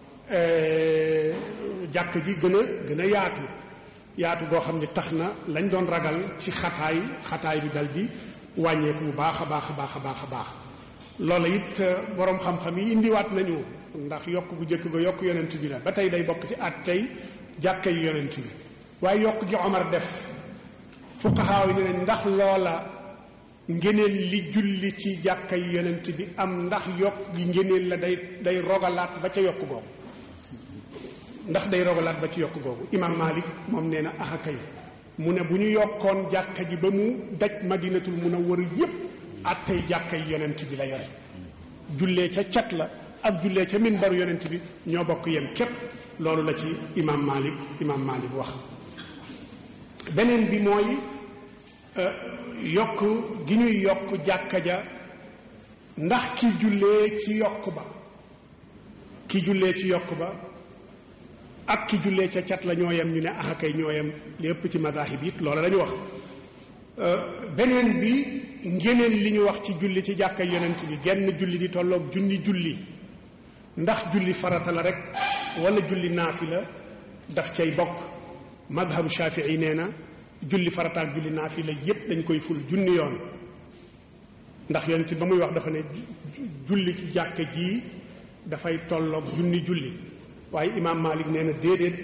jàkk ji gën a gën a yaatu yaatu goo xam ne tax na lañ doon ragal ci xataay xataay bi dal di wàññeeku bu baax a baax a baax a baax a baax loola it boroom xam-xam yi indiwaat nañu ndax yokk bu njëkk ga yokk yonent bi la ba tey day bokk ci at tey jàkka yi yonent bi waaye yokk gi Omar def fuqahaa yi ne nañ ndax loola ngeneel li julli ci jàkka yi yonent bi am ndax yokk gi ngeneel la day day rogalaat ba ca yokk googu ndax day rogalaat ba ci yokk googu imam Malik moom nee na aha kay mu ne bu ñu yokkoon jàkka ji ba mu daj madinatul munawwara yépp attey jàkka yi yonent bi la yore jullee ca cat la ak jullee ca minbaru yonent bi ñoo bokk yem képp loolu la ci imam Malik imam Malik wax beneen bi mooy yokk gi ñuy yokk jàkka ja ndax ki jullee ci yokk ba ki jullee ci yokk ba ak ki jullee ca cat la ñoo yem ñu ne ah kay ñoo yem li ëpp ci madahib it loola lañu wax beneen bi ngeneen li ñu wax ci julli ci jàkka yonent bi genn julli di tolloog junni julli ndax julli farata la rek wala julli naafila daf cay bokk madhabu shafii nee na julli farata ak julli naafila yépp dañ koy ful junni yoon ndax yonent bi ba muy wax dafa ne julli ci jàkka ji dafay tolloog junni julli waaye imaam Malik nee na déedéet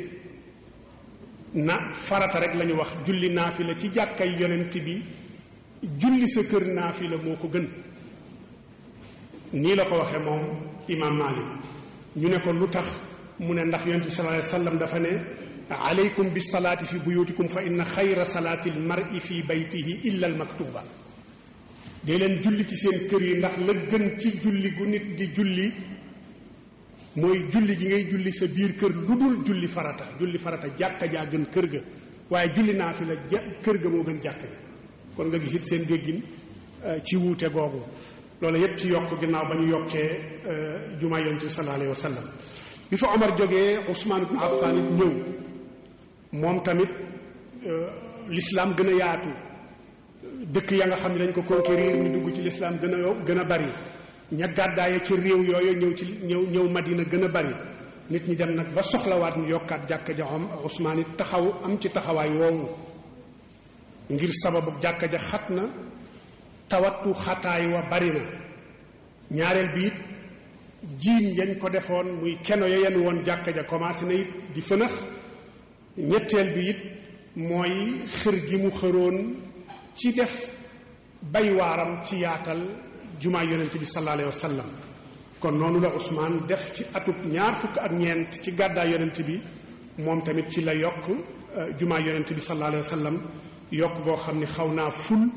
na farata rek la ñu wax julli naafila ci jàkkay yonent bi julli sa kër naafila moo ko gën nii la ko waxee moom imaam Malik ñu ne ko lu tax mu ne ndax yonent bi sallallahu alayhi wa sallam dafa ne alaykum bis salaati fi buyutikum fa inna xayra salaati al mar'i fi baytihi illa al maktuba dee leen julli ci seen kër yi ndax la gën ci julli gu nit di julli mooy julli gi ngay julli sa biir kër lu dul julli farata julli farata jàkka jaa gën kër ga waaye julli naa fi la ja kër ga moo gën jàkka ja kon nga gisit seen déggin ci wuute googu loolu yépp ci yokk ginnaaw ba ñu yokkee jumaa yonent bi sallallahu alayhi wa sallam bi fa Omar jógee Ousmane ibn Affan it ñëw moom tamit l'islam gën a yaatu dëkk ya nga xam ne dañ ko conquérir ñu dugg ci l'islam gën a gën a bari ña gàddaaye ci réew yooyu ñëw ci ñëw ñëw Madina gën a bari nit ñi dem nag ba soxlawaat ñu yokkaat jàkka ja am Ousmane it taxaw am ci taxawaay woowu ngir sababu jàkka ja xat na tawattu xataay wa bari na ñaareel bi it jiin yañ ko defoon muy keno ya yenn woon jàkka ja commencé na it di fënax ñetteel bi it mooy xër gi mu xëroon ci def bay waaram ci yaatal jumaa yonent bi sallallahu alayhi wa sallam kon noonu la Ousmane def ci atub ñaar fukk ak ñeent ci gàddaay yonent bi moom tamit ci la yokk jumaa yonent bi sallallahu alayhi wa sallam yokk boo xam ne xaw naa ful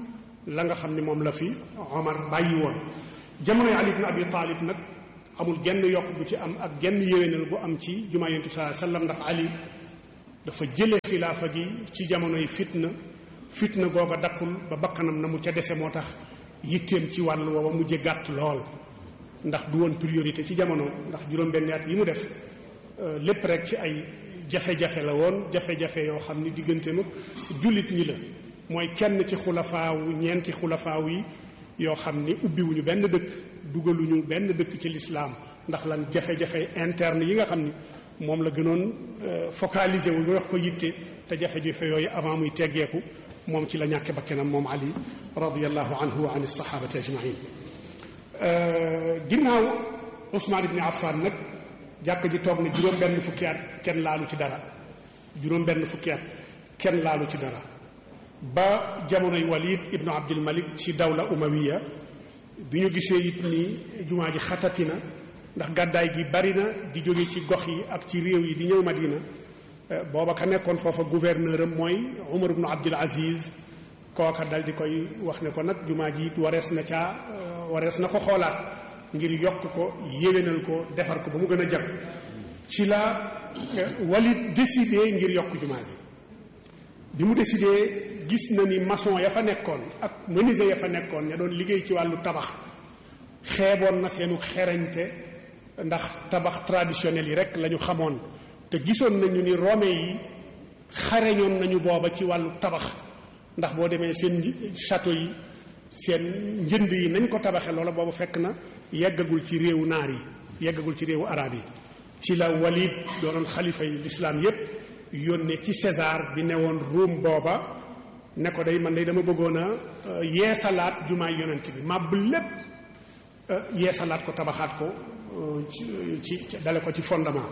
la nga xam ni moom la fi Omar bàyyi woon jamonoy Ali ibn Abi Talib nag amul genn yokk bu ci am ak genn yéwénal bu am ci jumaa yonent bi sallallahu alayhi wasallam ndax Ali dafa jële xilaafa gi ci jamonoy fitna fitna googa dakkul ba bakkanam na mu ca dese moo tax yitteem ci wàll woowa mujje gàtt lool ndax du woon priorité ci jamono ndax juróom-benn at yi mu def lépp rek ci ay jafe-jafe la woon jafe-jafe yoo xam ni diggante mag jullit ñi la mooy kenn ci xulafaawu ñeenti xulafaaw yi yoo xam ni ubbiwuñu benn dëkk dugaluñu benn dëkk ci lislaam ndax lan jafe-jafe interne yi nga xam ni moom la gënoon focalisé wu ñu wax ko yitte te jafe-jafe yooyu avant muy teggeeku moom ci la ñàkke bakkanam moom ali radiallahu anhu wa an sahabati ajmain ginnaaw Ousmane ibni Affan nag jàkk ji toog ne juróom benn fukki at kenn laalu ci dara juróom benn fukki at kenn laalu ci dara ba jamonoy Walid ibnu Abdul Malik ci dawla umawiya bi ñu gisee it ni jumaa ji xatati na ndax gàddaay gi bari na di jóge ci gox yi ak ci réew yi di ñëw Madina booba ka nekkoon foofa gouverneur am mooy Umar ibnu Abdul Aziz kooka dal di koy wax ne ko nag jumaa ji it warees na caa warees na ko xoolaat ngir yokk ko yéwénal ko defar ko ba mu gën a jag ci la Walid décidé ngir yokk jumaa ji bi mu décidé gis na ni maçon ya fa nekkoon ak menuisier ya fa nekkoon ña doon liggéey ci wàllu tabax xeeboon na seenu xerañte ndax tabax traditionnel yi rek la ñu xamoon te gisoon nañu ni Rome yi xareñoon nañu booba ci wàllu tabax ndax boo demee seen château yi seen njënd yi nañ ko tabaxee loola boobu fekk na yeggagul ci réewu naar yi yeggagul ci réewu arab yi ci la Walid doonoon xalifa yi lislaam yépp yónnee ci César bi newoon Rome booba ne ko day man day dama bëggoon a yeesalaat jumaay yonent bi màbb lépp yeesalaat ko tabaxaat ko ci dale ko ci fondement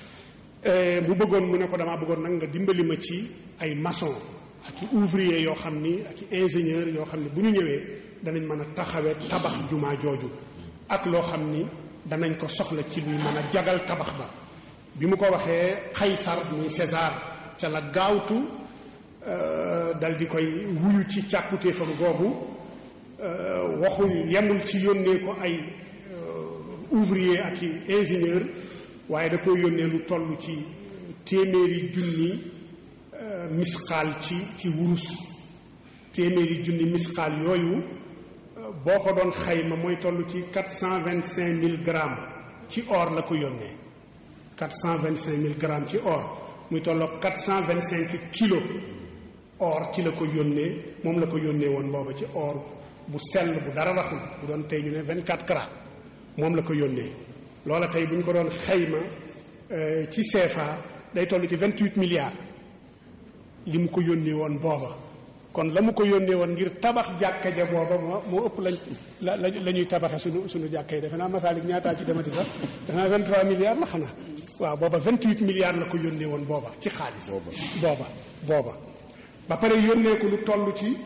mu bëggoon mu ne ko damaa bëggoon nag nga dimbali ma ci ay maçon ak i ouvrier yoo xam ni ak i ingénieur yoo xam ni bu ñu ñëwee danañ mën a taxawee tabax jumaa jooju ak loo xam ni danañ ko soxla ci luy mën a jagal tabax ba bi mu ko waxee Qaysar muy César ca la gaawtu dal di koy wuyu ci càkkutéefam googu waxul yemul ci yónnee ko ay ouvrier ak i ingénieur waaye da ko yónnee lu toll ci téeméeri junni misqaal ci ci wurus téeméeri junni misqaal yooyu boo ko doon xayma mooy toll ci quatre cent vingt cinq mille grammes ci or la ko yónnee quatre cent vingt cinq mille grammes ci or muy tolloo quatre cent vingt cinq kilos or ci la ko yónnee moom la ko yónnee woon booba ci or bu sell bu dara raxul bu doon tey ñu ne vingt quatre carats moom la ko yónnee loola tey bu ñu ko doon xayma ci CFA day toll ci vingt huit milliards li mu ko yónnee woon booba kon la mu ko yónnee woon ngir tabax jàkka ja booba moo moo ëpp lañ la la ñuy tabaxe suñu suñu jàkka yi defe naa masaalik ñaataa ci demati sax defe naa vingt trois milliards la xanaa waaw booba vingt huit milliards la ko yónnee woon booba ci xaalis booba booba ba pare yónnee ko lu toll ci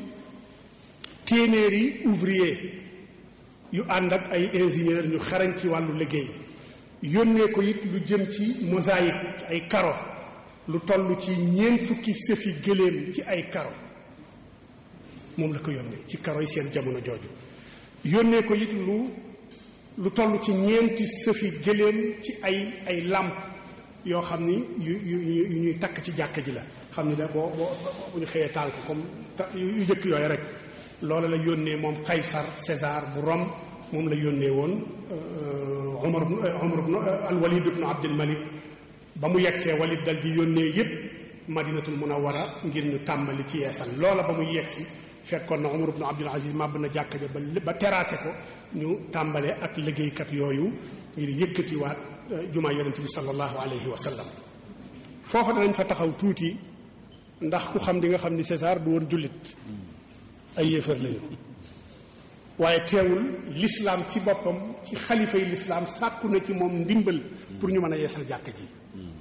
téeméeri ouvrier yu ànd ak ay ingénieur ñu xarañ ci wàllu liggéey yónnee ko it lu jëm ci mosaïque ay karo lu toll ci ñeent fukki sëfi gëléem ci ay karo moom la ko yónnee ci karo yi seen jamono jooju yónnee ko it lu lu toll ci ñeenti sëfi gëléem ci ay ay làmp yoo xam ni yu yu yu ñuy takk ci jàkka ji la xam ni da boo boo bu ñu xëyee taal ko comme yu jëkk yooyu rek loola la yónnee moom Qaysar César bu Rome moom la yónnee woon Umar Umar al Walid ibn Abdul Malik ba mu yegsee Walid dal di yónnee yépp Madinatul Munawwara ngir ñu tàmbali ci yeesal loola ba muy yegsi fekkoon na Umar ibn Abdul Aziz màbb na jàkka ja ba ba terrassé ko ñu tàmbalee ak liggéeykat yooyu ngir yëkkatiwaat jumaa yonent bi sallallahu alayhi wa sallam foofa danañ fa taxaw tuuti ndax ku xam di nga xam ni César du woon jullit ay yéefar lañu waaye teewul l'islam ci boppam ci xalifa yi l'islam sàkku na ci moom ndimbal pour ñu mën a yeesal jàkka ji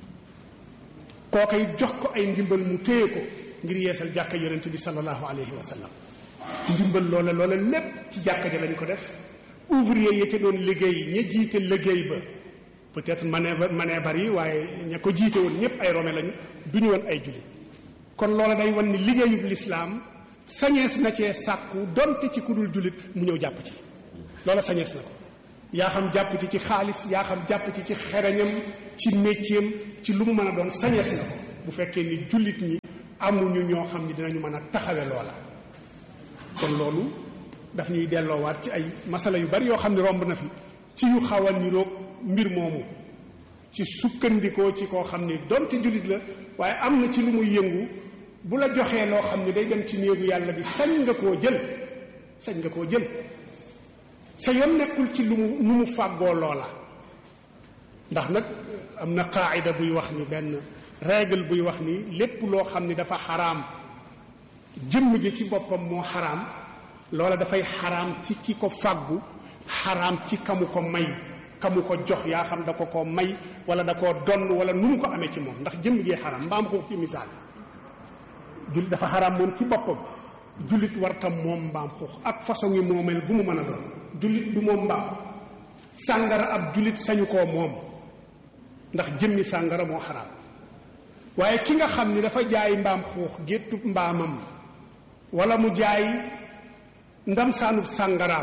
kookay jox ko ay ndimbal mu téye ko ngir yeesal jàkka yonent bi sallallahu alayhi wa sallam ndimbal loola loola lépp ci jàkka ja lañ ko def ouvrier ya ca doon liggéey ña jiite liggéey ba peut-être manee manee bari waaye ña ko jiite woon ñëpp ay rome lañu du ñu woon ay jullit kon loola day wan ni liggéeyub lislaam sañees na cee sàkku donte ci ku dul jullit mu ñëw jàpp ci loola sañees na ko yaa xam jàpp ci ci xaalis yaa xam jàpp ci ci xereñam ci métier ci lu mu mën a doon sañees na ko bu fekkee ni jullit ñi amuñu ñoo xam ni dinañu mën a taxawe loola kon loolu daf ñuy delloowaat ci ay masala yu bari yoo xam ne romb na fi ci yu xaw a niroog mbir moomu ci sukkandikoo ci koo xam ni donte jullit la waaye am na ci lu muy yëngu bu la joxee loo xam ne day dem ci néegu yàlla bi sañ nga koo jël sañ nga koo jël sa yoon nekkul ci lu mu nu mu fàggoo loola ndax nag am na qaayida buy wax ni benn règle buy wax ni lépp loo xam ni dafa xaraam jëmm ji ci boppam moo xaraam loola dafay xaraam ci ki ko fàggu xaraam ci kamu ko may kamu ko jox yaa xam da ko ko may wala da koo donn wala nu mu ko amee ci moom ndax jëmm jee xaraam mbaam ko ci misaal jullit dafa xaraam moom ci boppam jullit wartam moom mbaam xuux ak façon yi moomeel bu mu mën a doon jullit du moom mbaam sàngara ab jullit sañu koo moom ndax jëmmi sàngara moo xaraam waaye ki nga xam ni dafa jaay mbaam xuux géttub mbaamam wala mu jaay ndam saanub sàngaraam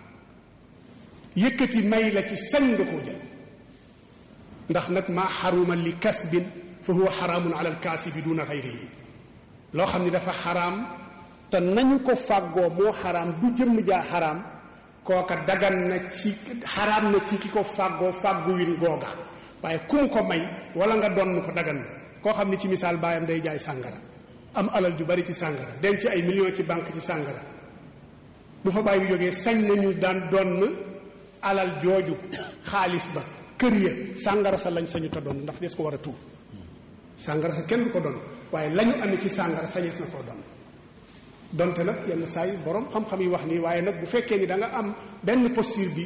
yëkkati may la ci sañ nga koo jël ndax nag maa xaruma li kasbin fa huwa xaraamun ala alkaasibi duna xayrihi loo xam ni dafa xaraam te nañu ko fàggoo moo xaraam du jëmm jaa xaraam kooka dagan na ci xaraam na ci ki ko fàggoo fàggu win googa waaye ku mu ko may wala nga donn ko dagan na koo xam ni ci misaal baayam day jaay sàngara am alal ju bari ci sàngara denc ay millions ci banque ci sàngara bu fa bàyyi jógee sañ nañu daan donn alal jooju xaalis ba kër ya sàngara sa lañ sañu ta doon ndax des ko war a tuur sàngara sa kenn du ko doon waaye lañu amee ci sàngara sañees na koo doon donte nag yenn saa yi borom xam-xam yi wax nii waaye nag bu fekkee ni da nga am benn posture bi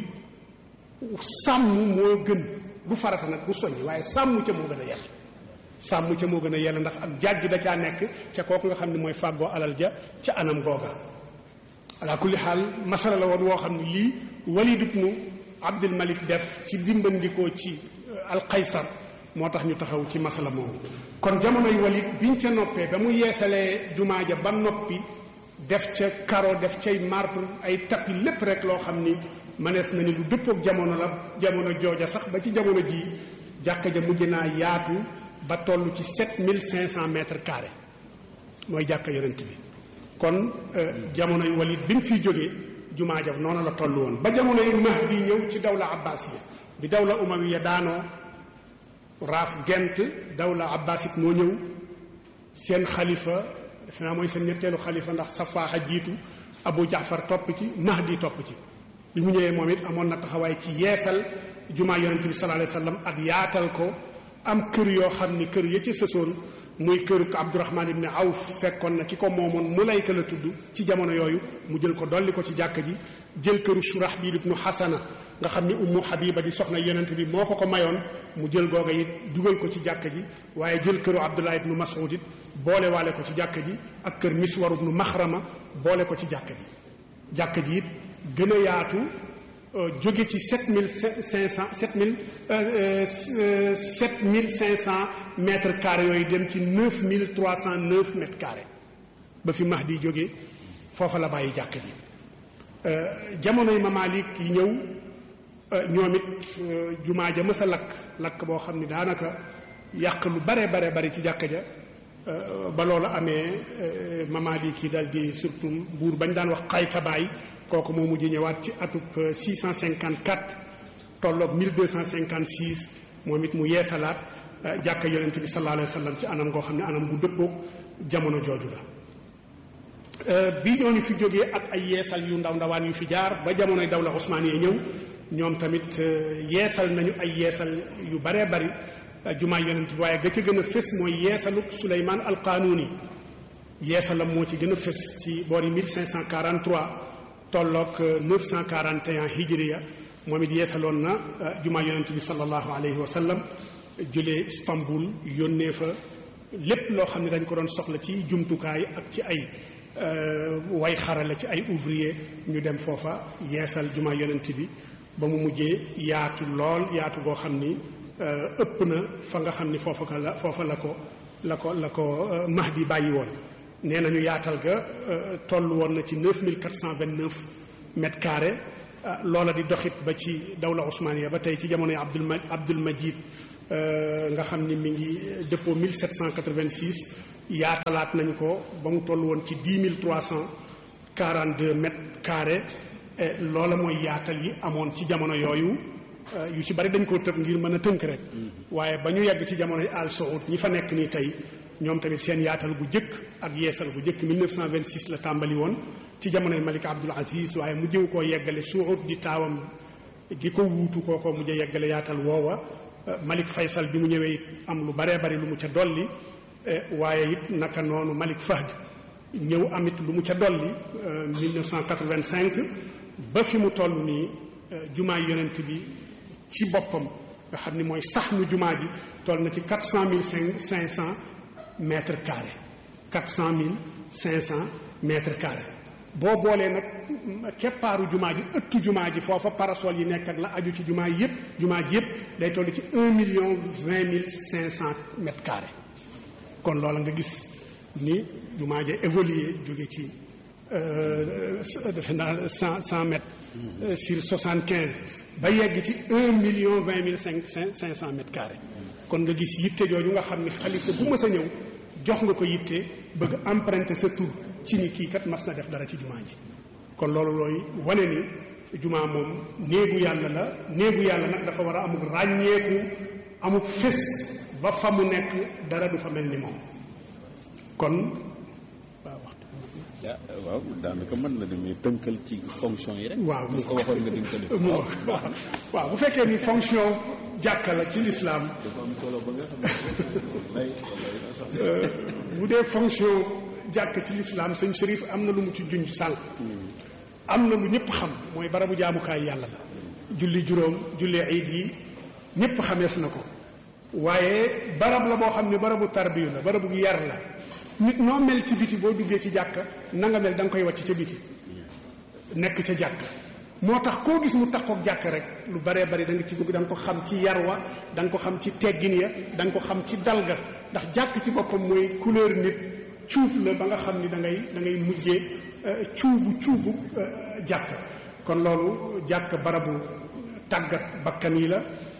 sàmm moo gën du farata nag du soññ waaye sàmm ca moo gën a yell sàmm ca moo gën a yell ndax ak jàjj da caa nekk ca kooku nga xam ne mooy fàggoo alal ja ca anam googa ala kulli xaal masala la woon woo xam ne lii Walid ibnu Abdul Malik def ci dimbandikoo ci alqaysar moo tax ñu taxaw ci masala moomu kon jamonoy Walid biñ ca noppee ba mu yeesalee jumaa ja ba noppi def ca karo def cay marbre ay tapis lépp rek loo xam ni mënees na ni lu dëppook jamono la jamono jooja sax ba ci jamono jii jàkka ja mujj naa yaatu ba toll ci sept mille cinq cent mètres carrés mooy jàkka yonent bi kon jamonoy Walid bi mu fiy jógee jumaa ja noonu la toll woon ba jamonoy Mahdi ñëw ci dawla abbasiya bi dawla umawiya daanoo raaf gent dawla abbasit moo ñëw seen xalifa defe naa mooy seen ñetteelu xalifa ndax safaaxa jiitu abu jaafar topp ci mahdi topp ci bi mu ñëwee moom it amoon na taxawaay ci yeesal jumaa yonente bi sallallahu alayhi wasallam ak yaatal ko am kër yoo xam ni kër ya ci sësoon muy këru abdurahman ibni awf fekkoon na ki ko moomoon mu layka la tudd ci jamono yooyu mu jël ko dolli ko ci jàkk ji jël këru shurahbil ibnu xasana nga xam ni ummu habiba di soxna yonent bi moo ko ko mayoon mu jël googa it dugal ko ci jàkk ji waaye jël këru abdullah ibnu mas'ud it boole waale ko ci jàkk ji ak kër miswar ibnu maxrama boole ko ci jàkk ji jàkk ji it gën a yaatu jóge ci sept mille cinq cent sept mille sept mille cinq cent mètres carrés yooyu dem ci neuf mille trois cent neuf mètres carrés ba fi Mahdi jóge foofa la bàyyi jàkk ji jamonoy mamalik yi ñëw ñoom it jumaa ja mës a lakk lakk boo xam ni daanaka yàq lu bare bare bari ci jàkka ja ba loolu amee mamalik yi dal di surtout buur bañ daan wax xaytabaay kooku moo mujj ñëwaat ci atub 654 tolloog 1256 moom it mu yeesalaat jàkka yonent bi sallallahu alayhi wa sallam ci anam goo xam ne anam bu dëppoog jamono jooju la bi ñooñu fi jógee ak ay yeesal yu ndaw ndawaan yu fi jaar ba jamonoy dawla Usmaan yi ñëw ñoom tamit yeesal nañu ay yeesal yu baree bari jumaa yonent bi waaye ga ca gën a fës mooy yeesalu Suleymaan al-Qaanuuni yeesalam moo ci gën a fës ci boori 1543 tolloog 941 hijriya moom it yeesaloon na jumaa yonent bi sallallahu alayhi wa sallam jëlee Istanbul yónnee fa lépp loo xam ne dañ ko doon soxla ci jumtukaay ak ci ay way xarala ci ay ouvrier ñu dem foofa yeesal jumaa yonent bi ba mu mujjee yaatu lool yaatu goo xam ni ëpp na fa nga xam ni foofa la foofa la ko la ko la ko Mahdi bàyyi woon nee nañu yaatal ga toll woon na ci 9429 mètres carrés loola di doxit ba ci dawla Ousmaniya ba tey ci jamonoy Abdul Ma Abdul Majid nga xam ni mi ngi dëppoo 1786 yaatalaat nañ ko ba mu toll woon ci 10 342 mètres carrés loola mooy yaatal yi amoon ci jamono yooyu yu ci bari dañ koo tëb ngir mën a tënk rek waaye ba ñu yegg ci jamonoy Al Saoud ñi fa nekk nii tey ñoom tamit seen yaatal gu jëkk ak yeesal gu jëkk 1926 la tàmbali woon ci jamonoy Malik Abdul Aziz waaye mu jëw koo yeggale Saoud di taawam gi ko wuutu kooko mujj a yeggale yaatal woowa Malik Faysal bi mu ñëwee it am lu baree bari lu mu ca dolli waaye it naka noonu Malik Fahd ñëw amit lu mu ca dolli 1985 ba fi mu toll nii jumaa yonent bi ci boppam nga xam ni mooy sax nu jumaa ji toll na ci quatre cent mille cinq cinq cent mètres carrés quatre cent mille cinq cent mètres carrés boo boolee nag keppaaru jumaa ji ëttu jumaa ji foofa parasol yi nekk ak la aju ci jumaa yi yëpp jumaa ji yëpp day toll ci un million vingt mille cinq cent mètres carrés kon loola nga gis ni jumaa ji évolué jóge ci defe naa cent cent mètres sur soixante quinze ba yegg ci un million vingt mille cinq cinq cinq cent mètres carrés kon nga gis yitte jooju nga xam ni xalifa bu mës a ñëw jox nga ko yitte bëgg emprunter sa tur ci ni kii kat mas na def dara ci jumaa ji kon loolu looy wane ni jumaa moom néegu yàlla la néegu yàlla nag dafa war a amuk ràññeeku amuk fés ba fa mu nekk dara du fa mel ni moom kon waaw waxtu waaw daanaka mën na demee tënkal ci fonction yi rek. waaw parce que waxoon nga di nga ko def. mu waaw waaw bu fekkee ni fonction jàkka la ci lislaam dafa am solo ba nga xam ne bu dee fonction jàkk ci lislaam sëñ Chérif am na lu mu ci junj sànq am na lu ñëpp xam mooy barabu jaamukaay yàlla la julli juróom julli iid yi ñëpp xamees na ko waaye barab la boo xam ne barabu tarbiyu la barabu yar la nit noo mel ci biti boo duggee ci jàkk na nga mel da nga koy wàcc ca biti nekk ca jàkk moo tax koo gis mu takkook jàkk rek lu baree bari da nga ci bëgg da nga ko xam ci yar wa da nga ko xam ci teggin ya da nga ko xam ci dalga ndax jàkk ci boppam mooy couleur nit cuub la ba nga xam ni da ngay da ngay mujjee cuubu cuubu jàkk kon loolu jàkk barabu tàggat bakkan yi la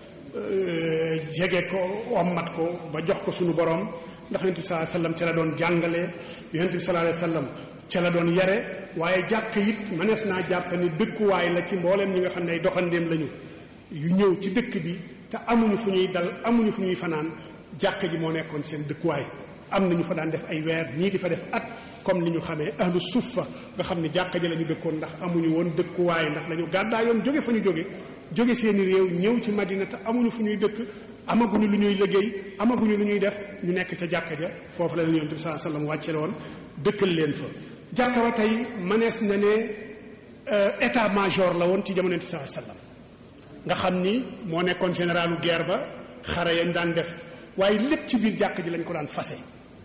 jege ko ommat ko ba jox ko sunu borom ndax yonent bi sallallahu alayhi wasallam ca la doon jàngale yonent bi sallallahu alayhi wasallam ca la doon yare waaye jàkk it mënees naa jàpp ni dëkkuwaay la ci mbooleem ñi nga xam ne ay doxandéem lañu yu ñëw ci dëkk bi te amuñu fu ñuy dal amuñu fu ñuy fanaan jàkk ji moo nekkoon seen dëkkuwaay am na ñu fa daan def ay weer ñii di fa def at comme ni ñu xamee ahlu suffa nga xam ne jàkka ji la ñu dëkkoon ndax amuñu woon dëkkuwaay ndax dañu gàddaa yoon jóge fa ñu jóge jóge seeni réew ñëw ci madina te amuñu fu ñuy dëkk amaguñu lu ñuy liggéey amaguñu lu ñuy def ñu nekk ca jàkka ja foofu la leen yonent bi sallallahu alayhi wasallam wàcce woon dëkkal leen fa jàkka ba tey mënees na ne état major la woon ci jamono yonent bi sallallahu alayhi wasallam nga xam ni moo nekkoon généralu guerre ba xare yañ daan def waaye lépp ci biir jàkk ji lañ ko daan fase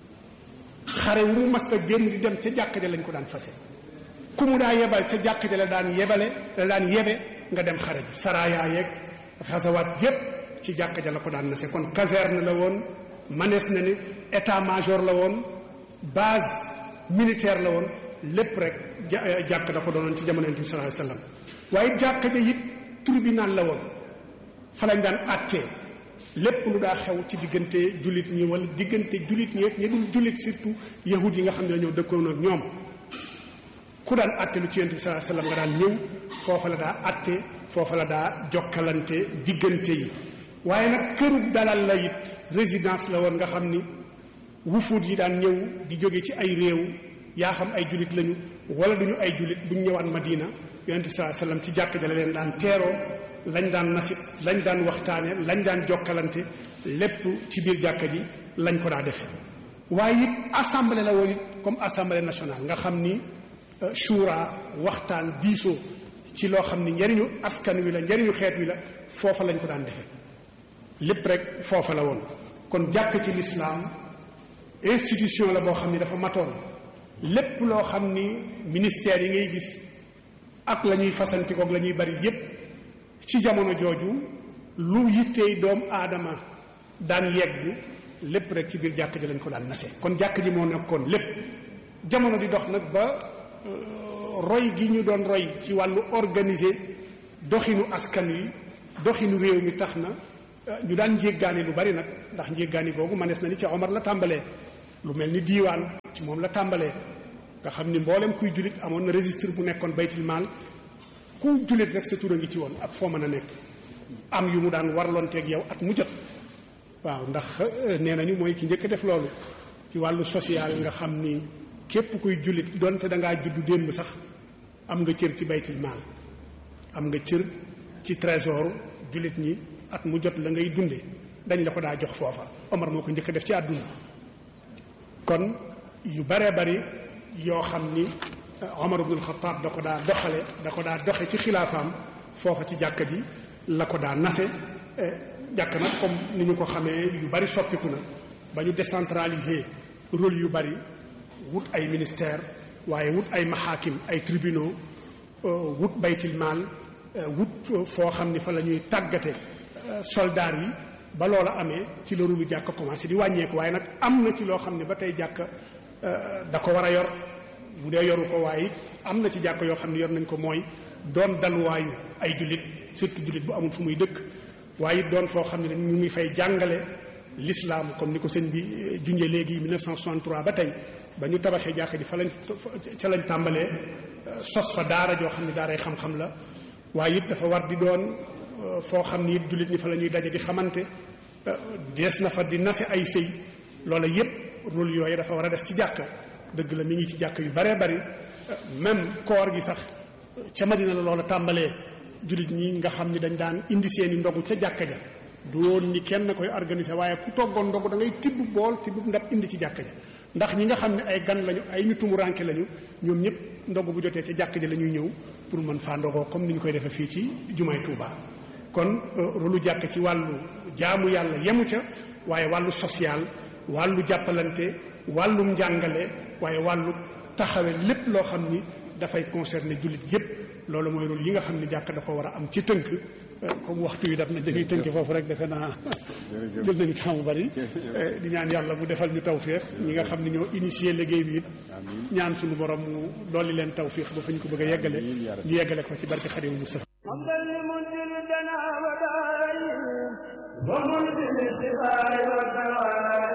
xare wu mu mas a génn di dem ca jàkk ja lañ ko daan fase ku mu daa yebal ca jàkk ja la daan yebale la daan yebe nga dem xare ji saraya yeeg xasawaat yépp ci jàkk ja la ko daan nase kon caserne la woon manees na ni état major la woon base militaire la woon lépp rek jàkk da ko doonoon ci jamono yonent bi sallallahu alayhi wasallam waaye jàkk ja it tribunal la woon fa lañ daan àttee lépp lu daa xew ci diggante jullit ñi wala diggante jullit ñi ñi dul jullit surtout yahud yi nga xam ne dañoo dëkkoon ak ñoom ku daan àtte lu ci yonent bi sallallahu alayhi wasallam nga daan ñëw foofa la daa àtte foofa la daa jokkalante diggante yi waaye nag këru dalal la it résidence la woon nga xam ni wufuut yi daan ñëw di jóge ci ay réew yaa xam ay jullit lañu wala duñu ay jullit buñ ñëwaat Madina yonent bi sallallahu alayhi wasallam ci jàkk ja la leen daan teeroo lañ daan nasit lañ daan waxtaane lañ daan jokkalante lépp ci biir jàkka ji lañ ko daa defee waaye it assemblée la woon it comme assemblée nationale nga xam ni shura waxtaan diisoo ci loo xam ni njariñu askan wi la njariñu xeet wi la foofa lañ ko daan defee lépp rek foofa la woon kon jàkk ci lislaam institution la boo xam ni dafa matoon lépp loo xam ni ministère yi ngay gis ak la ñuy fasantikoog la ñuy bari yépp ci jamono jooju lu yittey doomu aadama daan yegg lépp rek ci biir jàkk ji lañ ko daan nase kon jàkk ji moo nekkoon lépp jamono di dox nag ba roy gi ñu doon roy ci wàllu organiser doxinu askan wi doxinu réew mi tax na ñu daan njéggaani lu bari nag ndax njéggaani googu manees na ni ci Omar la tàmbalee lu mel ni diiwaan ci moom la tàmbalee nga xam ni mboolem kuy jullit amoon na registre bu nekkoon baytil maal ku jullit rek sa tur a ngi ci woon ak foo mën a nekk am yu mu daan warlonteeg yow at mu jot waaw ndax nee nañu mooy ki njëkk def loolu ci wàllu social nga xam ni képp kuy jullit donte da ngaa juddu démb sax am nga cër ci baytil maal am nga cër ci trésor jullit ñi at mu jot la ngay dunde dañ la ko daa jox foofa Omar moo ko njëkk def ci àdduna kon yu baree bari yoo xam ni Omar ibnul Xataab da ko daa doxale da ko daa doxe ci xilaafaam foofa ci jàkka ji la ko daa nase jàkk nag comme ni ñu ko xamee yu bari soppiku na ba ñu décentraliser rôle yu bari wut ay ministère waaye wut ay maxaakim ay tribunaux wut baytil maal wut foo xam ni fa la ñuy tàggate soldaar yi ba loola amee ci la rulu jàkk commencé di wàññeeku waaye nag am na ci loo xam ne ba tey jàkk da ko war a yor bu dee yoru ko waaye am na ci jàkk yoo xam ne yor nañ ko mooy doon dalwaayu ay jullit surtout jullit bu amul fu muy dëkk waaye doon foo xam ne ñu ngi fay jàngale l'islam comme ni ko sëñ bi junjee léegi 1963 ba tey ba ñu tabaxee jàkk ji fa lañ ca lañ tàmbalee sos fa daara joo xam ne daaray xam-xam la waaye it dafa war di doon foo xam ni it jullit ñi fa la ñuy daje di xamante dees na fa di nase ay sëy loola yépp rôle yooyu dafa war a des ci jàkka dëgg la mi ngi ci jàkk yu baree bari même koor gi sax ca Madina la loola tàmbalee jullit ñi nga xam ni dañ daan indi seeni ndogu ca jàkka ja du woon ni kenn koy organiser waaye ku toggoon ndogu da ngay tibb bool tibb ndab indi ci jàkka ja ndax ñi nga xam ne ay gan lañu ay ñu tumuranke lañu ñoom ñëpp ndogu bu jotee ca jàkka ja la ñuy ñëw pour mën faa ndogoo comme ni ñu koy defee fii ci jumaay Tuuba kon rolu jàkk ci wàllu jaamu yàlla yemu ca waaye wàllu social wàllu jàppalante wàllum njàngale waaye wàllu taxawe lépp loo xam ni dafay concerner jullit yépp loolu mooy rôle yi nga xam ne jàkk da ko war a am ci tënk comme waxtu yi daf na dañuy tënk foofu rek defe naa jël nañu temps bu bari di ñaan yàlla mu defal ñu tawféex ñi nga xam ne ñoo initié liggéey bi it ñaan suñu borom mu dolli leen tawféex ba fa ñu ko bëgg a yeggale ñu yeggale ko ci barke Xaadimu Mustafa ومنزل الشفاء والدواء